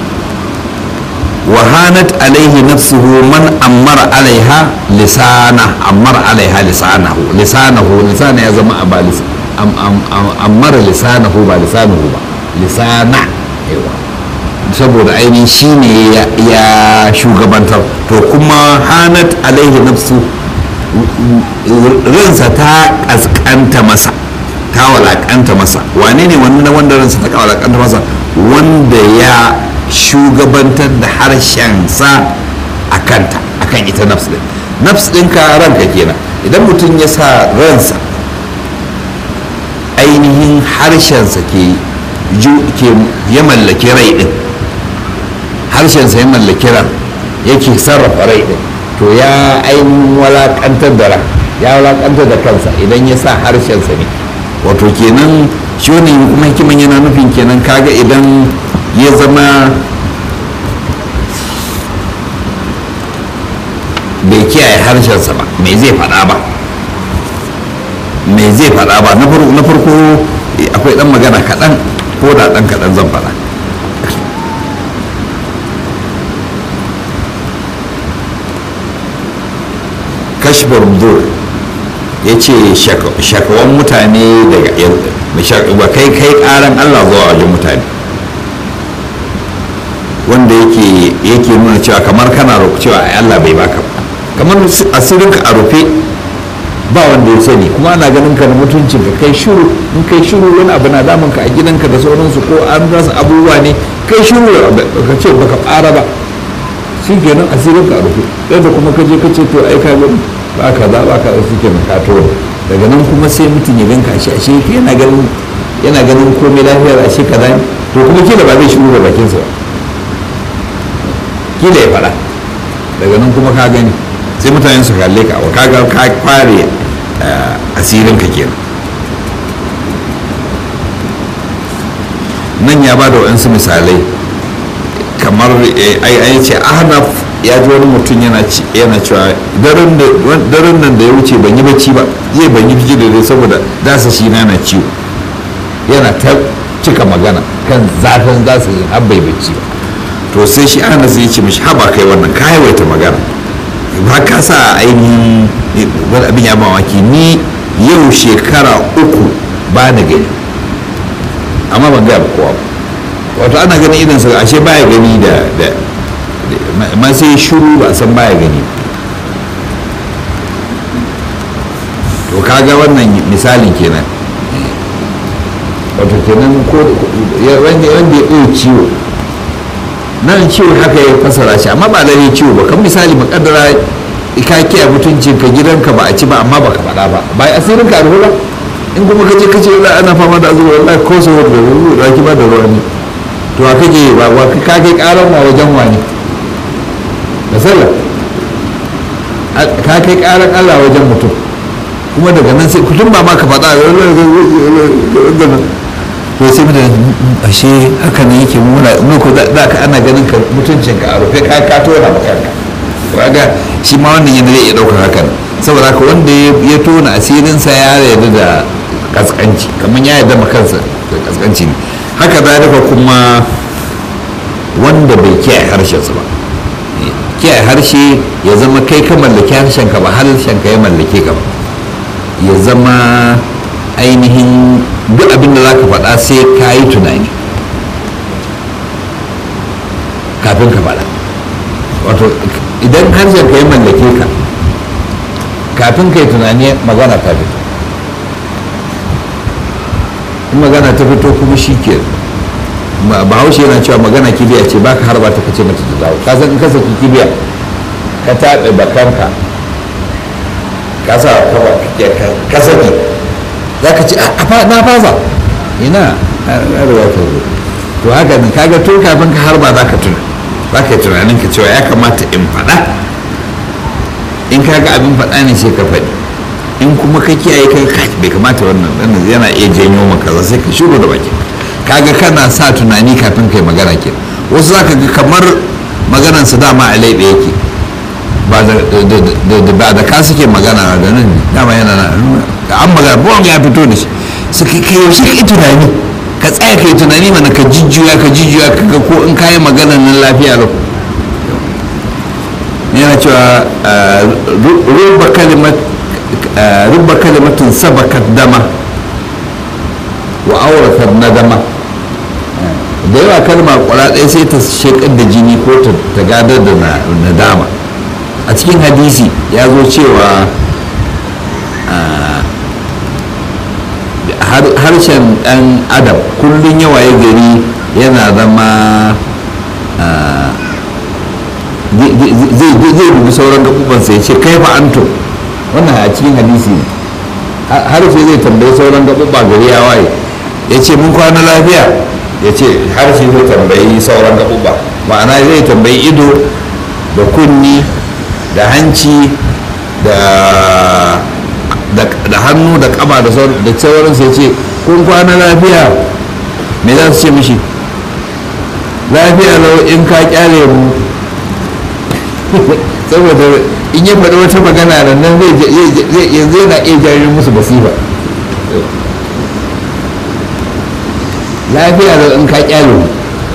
wahanat alaihi nafsuhu man ammara alaiha lisana ammara alaiha lisanahu lisanahu lisana ya zama a ba ammara lisanahu ba lisanahu ba lisana yawa saboda ainihin shi ne ya shugabantar to kuma hanat alaihi nafsu ransa ta kaskanta masa ta walakanta masa wane ne wannan wanda ransa ta walakanta masa wanda ya shugabantar da harshensa a kanta a kan ita nafs din nafs ɗinka ranka kenan idan mutum ya sa ransa ainihin harshensa ke ya mallaki rai din harshensa ya mallaki ran yake sarrafa rai din to ya ainihin walakantar da ran ya walakantar da kansa idan ya sa harshensa ne wato kenan shi wani kuma hikiman yana nufin kenan kaga idan ya zama bai kiyaye harshensa ba me zai faɗa ba me zai faɗa ba na farko akwai ɗan magana kaɗan ko da ɗan kaɗan zan faɗa kashbar budur ya ce shakawan mutane daga ba kai kai karan allah zuwa wajen mutane wanda yake yake nuna cewa kamar kana cewa ai allah bai baka kamar asirinka a rufe ba wanda ya sani kuma ana ganin ka da mutuncin ka kai shiru in kai shiru wani abu na damun ka a gidanka da sauransu ko an rasa abubuwa ne kai shiru ka ce baka fara ba shi kenan asirin ka a rufe yadda kuma ka je ka ce to ai ka gani ba ka za ba ka da suke na kato daga nan kuma sai mutum ya ganka shi ashe yana ganin yana ganin komai lafiyar ashe kaza ne to kuma kila ba zai shiru da bakinsa ba kila ya faɗa daga nan kuma ka gani sai mutane su kalle ka wa kaga ka kware asirin ka kenan nan ya ba da waɗansu misalai kamar ai ce ahnaf ya ji wani mutum yana cewa daren nan da ya wuce ban yi bacci ba zai ban yi biki da dai saboda dasa shi na na ciwo yana ta cika magana kan zafin zasa yi har bai bacci ba to sai shi ana zai ce mishi haba kai wannan ka yawaita magana ba ka sa ainihin wani abin ya mamaki ni yau shekara uku ba na gani amma ban gaya kowa ba wato ana ganin idan sa ashe baya gani da da ma sai shiru ba san baya gani to kaga wannan misalin kenan wato kenan ko wanda ya ɗaya ciwo nan ciwo haka ya fasara shi amma ba lalle ciwo ba kan misali makaddara ka kiyaye mutuncin ka gidanka ba a ci ba amma baka faɗa ba bai asirin ka ruwa in kuma ka je ka ce ana fama da azuwa wallahi ko so da ruwa da ki ba da ruwa ne to a kake ba wa ka kai karan ma wajen wani da sallah ka kai karan Allah wajen mutum kuma daga nan sai kullum ba ma ka faɗa to sai mutane ashe haka ne yake muna ko da ka ana ganin ka mutuncin ka a rufe ka ka tona ba kanka kaga shi ma wannan yana iya daukar hakan saboda haka wanda ya tona asirin sa ya yarda da kaskanci kamar ya yarda ma kansa da kaskanci ne haka zalika kuma wanda bai kiyaye harshen sa ba kiyaye harshe ya zama kai ka mallaki harshen ka ba harshen ka ya mallake ka ba ya zama ainihin duk abin da za ka faɗa sai ka yi tunani kafin ka faɗa wato idan harshen ka yi mallake ka kafin ka yi tunani magana ta fito in magana ta fito kuma shi ke bahaushe yana cewa magana kibiya ce baka harba ta kace mata ta dawo ka san in ka saki kibiya ka taɓe bakanka ka sa ka saki za ka ce na fasa ina ruwa ta zo to haka ne kaga tun kafin ka harba za ka tuna za ka yi tunanin ka cewa ya kamata in faɗa in ka ga abin faɗa ne sai ka faɗi in kuma ka kiyaye kai bai kamata wannan wannan yana iya janyo maka za sai ka shigo da baki kaga kana sa tunani kafin kai magana ke wasu za ka ga kamar maganan su dama a laiɓe yake ba da ka suke magana da nan dama yana na an magana buwan ya fito da shi suka kai yaushe ka yi tunani ka tsaya ka yi tunani mana ka jijjuya ka jijjuya ka ga ko in ka yi magana nan lafiya lau yana cewa rubba kalimatin sabakat dama wa auratar nadama da yawa kalma kwara ɗaya sai ta shekar da jini ko ta gadar da nadama a cikin hadisi ya zo cewa harshen ɗan adam kullum yawaye gari yana zama zai dubi sauran gaɓuɓansa ya ce kai fa anto wannan a cikin hadisi ne harshe zai tambayi sauran gaɓuɓa gari ya waye ya ce mun kwana lafiya ya ce harshe zai tambayi sauran gaɓuɓa ma'ana zai tambayi ido da kunni da hanci da hannu da kaba da sauransu ya ce kun kwana lafiya me za su ce mishi lafiya lau in ka kyale mu saboda in ya faɗi wata magana da nan zai yanzu yana iya jarin musu basifa lafiya lau in ka kyale mu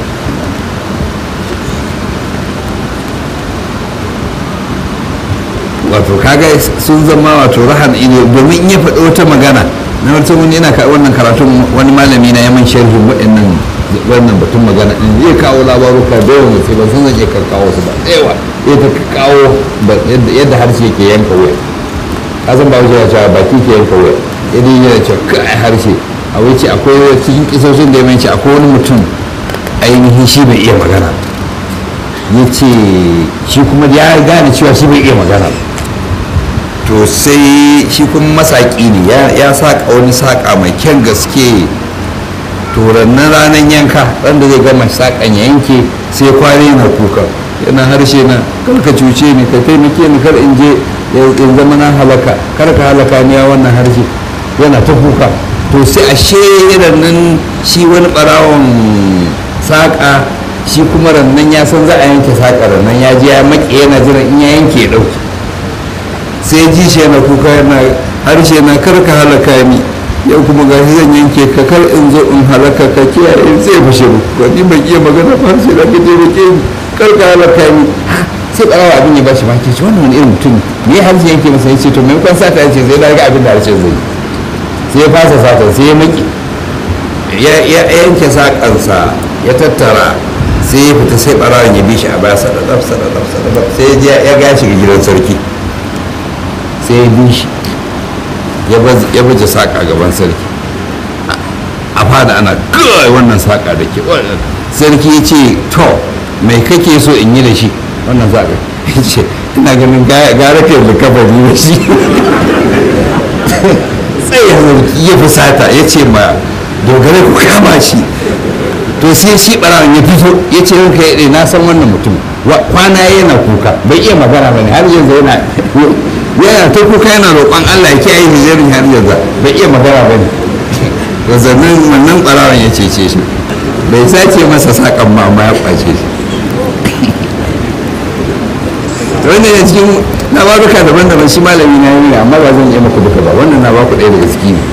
wato kaga sun zama wato rahan ido domin in ya faɗi wata magana na wata wani yana wannan karatun wani malami na yaman sharhin waɗannan wannan batun magana din zai kawo labaruka da yawan sai ba sun zai kan kawo su ba yawa ya ta kawo yadda harshe yake yanka wuya kasan ba wuce ya cewa baki ke yanka wuya idan yana cewa kai harshe a wuce akwai cikin kisoshin da ya manci akwai wani mutum ainihin shi bai iya magana ya ce shi kuma ya gane cewa shi bai iya magana to sai shi kuma masaƙi ne ya saƙa wani saƙa mai kyan gaske to rannan ranar yanka wanda zai gama saƙan ya yanke sai kwari yana kuka yana harshe na kar ka cuce ni ka taimake ni kar in je in zama na halaka kar ka halaka ni ya wannan harshe yana ta kuka to sai ashe rannan shi wani ɓarawon saƙa shi kuma rannan ya san za a yanke saƙa rannan ya je ya maƙe yana jiran in ya yanke ya ɗauki sai ji shi yana kuka yana harshe na kar ka halaka ni yau kuma ga zan yanke ka kar in zo in halaka ka kiyaye sai fashe ko ni ban iya magana ba sai da kaje da ke kar ka halaka ni sai barawa abin ya bashi baki ce wannan wani irin mutum me harshe yanke masa yace to maimakon sata yace zai daga abin da harshen zai sai ya fasa sata sai ya maki ya yanke sakansa ya tattara sai ya fita sai barawan ya bi shi a baya sadadaf sadadaf sadadaf sai ya gashi ga gidan sarki sai ya bi shi ya baje saƙa gaban sarki a fada ana kawai wannan saƙa da ke sarki ya ce to mai kake so in yi da shi wannan saƙa ya ce ina ganin gara ke da kafa da shi tsaye sarki ya fusata ya ce ma dogare ku kama shi to sai shi ɓarawan ya fito ya ce ranka ya na san wannan mutum kwana yana kuka bai iya magana ba ne har yanzu yana yana ta kuka yana roƙon Allah ya kiyaye hijirin har yanzu bai iya magana ba ne to zannan wannan ɓarawan ya cece shi bai sace masa saƙan ma amma ya ƙwace shi to wannan ya cikin na ba duka daban-daban shi malami na yi amma ba zan iya maku duka ba wannan na ba ku ɗaya daga ciki ne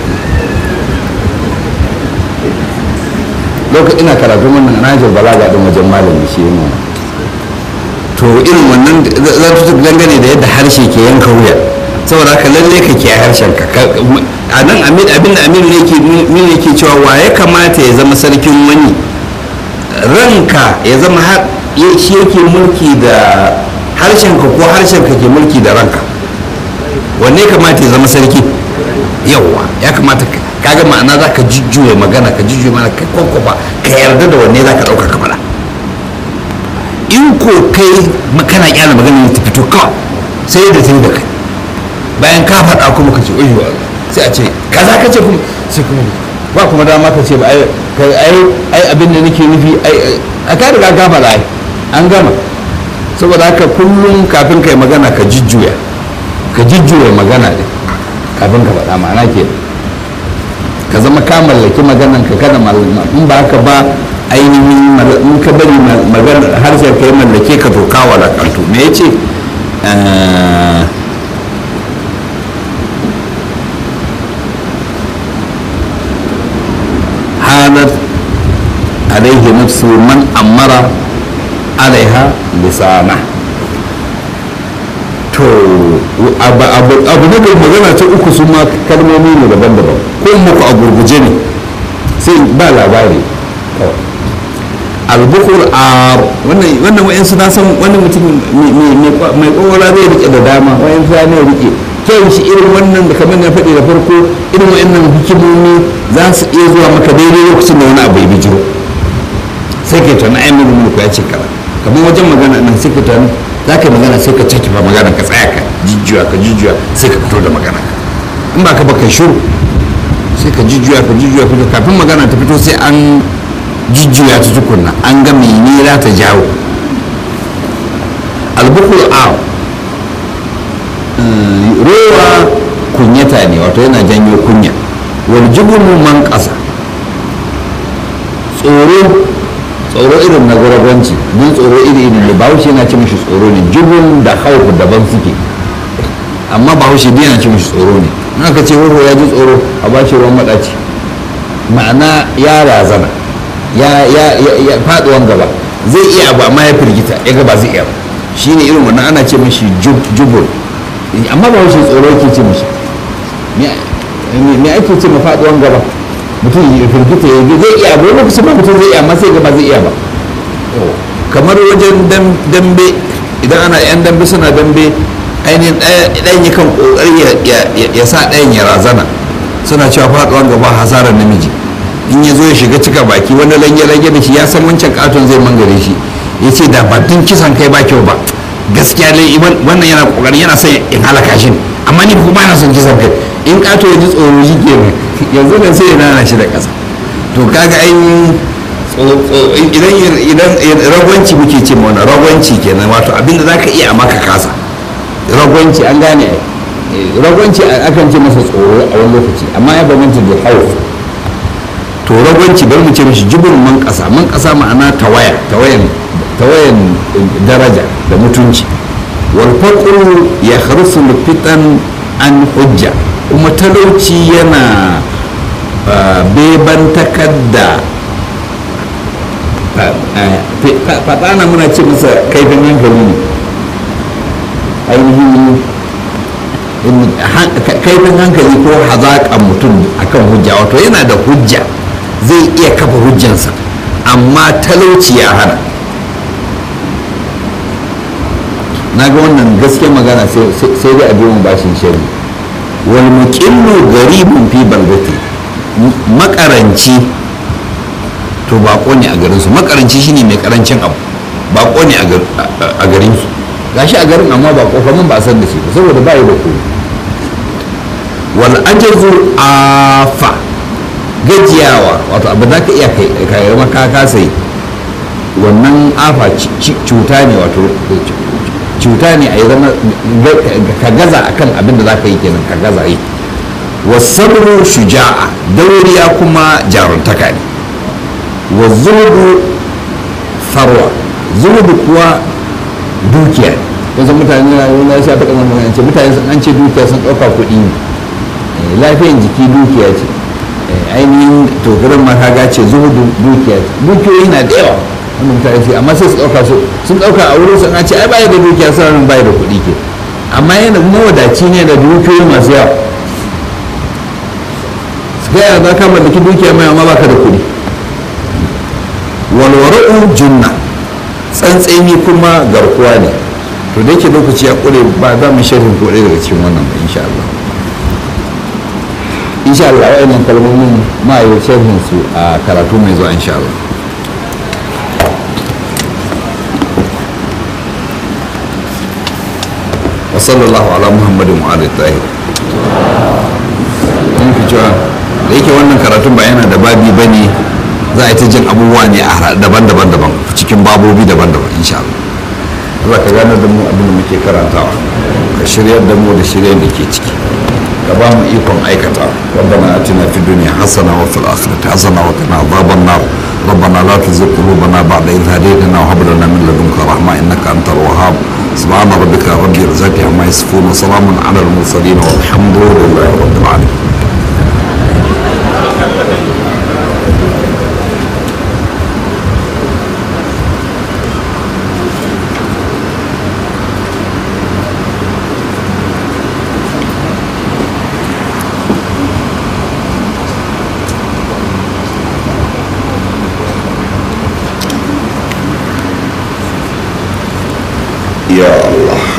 lokacin ina karatu wannan najar balaga din wajen malami shi ne to irin wannan zartutuk dangane da yadda harshe ke yanka wuya saboda haka lalle ka ke harshen ka a nan abin da aminu ne ke cewa wa ya kamata ya zama sarkin wani ranka ya zama shi yake mulki da harshen ka ko harshen ka ke mulki da ranka wanne kamata ya zama sarki yawwa ya kamata kaga ma'ana za ka jujjuya magana ka jujjuya mana ka kwakwafa ka yarda da wanne za ka ɗauka ka faɗa in ko kai kana kyala magana ta fito kawai sai da ta yi da kai bayan ka faɗa kuma ka ce oyi wa sai a ce kaza ka ce kuma sai kuma ba kuma dama ka ce ba ai abin da nake nufi a ka riga ka faɗa ai an gama saboda haka kullum kafin kai magana ka jujjuya ka jujjuya magana ne kafin ka faɗa ma'ana ke ka zama ka mallaki maganan ka kada mallama in ba haka ba ainihin in ka bari magana harshen ka yi mallake ka to kawo lakantu me ya ce halar alaihi nafsu man amara alaiha lisana to abu na bai magana ta uku sun ma kalmomi ne daban-daban ko muku a gurguje ne sai ba labari albukur a wannan wayan suna san wani mutum mai kokola zai rike da dama wayan suna ne rike kyan shi irin wannan da kamar na faɗi da farko irin wayannan hikimomi za su iya zuwa maka daidai lokacin da wani abu ya bijiro sai kai tana ai mun mulku ya ce kara kamar wajen magana nan sai ka tana za ka yi magana sai ka caki ba magana ka tsaya ka jijjiwa ka jijjiwa sai ka fito da magana in ba ka ba kai shuru sai ka jijjiwa ka jijjiwa fito kafin magana ta fito sai an jijjiwa ta tukunna an ga mene za ta jawo albukul a rowa kunyata ne wato yana janyo kunya wal jibunu man ƙasa tsoro tsoro irin na gurabanci don tsoro iri iri ne bahaushe yana ce mishi tsoro ne jibun da hauku daban suke amma bahaushe dai yana ce mishi tsoro ne in aka ce wuro ya ji tsoro a ba shi ruwan maɗaci ma'ana ya razana ya ya ya faɗuwan gaba zai iya abu amma ya firgita ya gaba zai iya ba shine irin wannan ana ce mishi jubun amma bahaushe tsoro yake ce mishi me ake ce ma faɗuwan gaba mutum ya firgita ya zai iya abu lokacin ba mutum zai iya amma sai gaba zai iya ba kamar wajen dambe idan ana yan dambe suna dambe ainihin ɗayan yakan ƙoƙari ya sa ɗayan ya razana suna cewa faɗuwan gaba hasarar namiji in ya zo ya shiga cika baki wani lage-lage da shi ya san wancan katon zai mangare shi ya ce da batun kisan kai ba kyau ba gaskiya dai wannan yana ƙoƙari yana son in halaka shi amma ni kuma na son kisan kai in kato ya ji tsoro shi ke yanzu nan sai ya nana shi da ƙasa to kaga ainihin idan idan ragwanci muke ce mana ragwanci kenan wato abinda za ka iya a maka kasa ragwanci an gane ragwanci akan ce masa tsoro a wani lokaci amma ya bambanta da hauf to ragwanci bari mu ce mishi jibin man kasa man kasa ma'ana tawaya tawayan tawayan daraja da mutunci wal faqru ya kharsu fitan an hujja kuma talauci yana beban takadda fatana muna ce masa kaifin hankali ne ainihin kaifin hankali ko hazaƙan mutum akan hujja wato yana da hujja zai iya kafa hujjansa amma talauci ya hana na ga wannan gaske magana sai dai a biyan bashin shari wal muqillu garibun fi balbati makaranci to bako ne a garinsu makaranci shine mai karancin abu bako ne a garinsu gashi a garin amma bako kamar ba a san da shi ba saboda ba yi da kowa wal ajazu afa gajiyawa wato abu za ka iya kai maka kasa yi wannan afa cuta ne wato cuta ne a yi zama ka gaza akan abin da za ka yi kenan ka gaza yi wasabru shuja'a dauriya kuma jaruntaka ne wa zuhudu farwa zuhudu kuwa dukiya yanzu mutane na yi na sha ta kamar magana ce mutane an ce dukiya sun ɗauka kuɗi ne lafiyan jiki dukiya ce ainihin tokarin ma kaga ce zuhudu dukiya ce dukiyoyi na da yawa wanda mutane ce amma sai su ɗauka su sun ɗauka a wurin sun an ce ai baya da dukiya sauran baya da kuɗi ke amma yana mawadaci ne da dukiyoyi masu yawa su gaya za ka mallaki dukiya mai amma baka da kuɗi walwara'u junna tsantseni kuma garkuwa ne to da yake lokaci ya kure ba za mu sharhin ko daga cikin wannan ba insha Allah insha Allah wa'annan kalmomin ma yi sharhin su a karatu mai zuwa insha Allah wa sallallahu ala muhammadin wa alihi tahir in fi cewa da yake wannan karatun ba yana da babi bane za a yi ta jin abubuwa ne a daban-daban daban cikin babobi daban-daban insha Allah Allah ka gane da mu abin da muke karantawa ka shiryar da mu da shiryar da ke ciki ka ba mu ikon aikata ربنا اتنا في الدنيا حسنه وفي الاخره حسنه وقنا عذاب النار ربنا لا تزغ قلوبنا بعد إذ هديتنا وهب لنا من لدنك رحمه انك انت الوهاب سبحان ربك رب العزه عما يصفون وسلام على المرسلين والحمد لله رب العالمين يا الله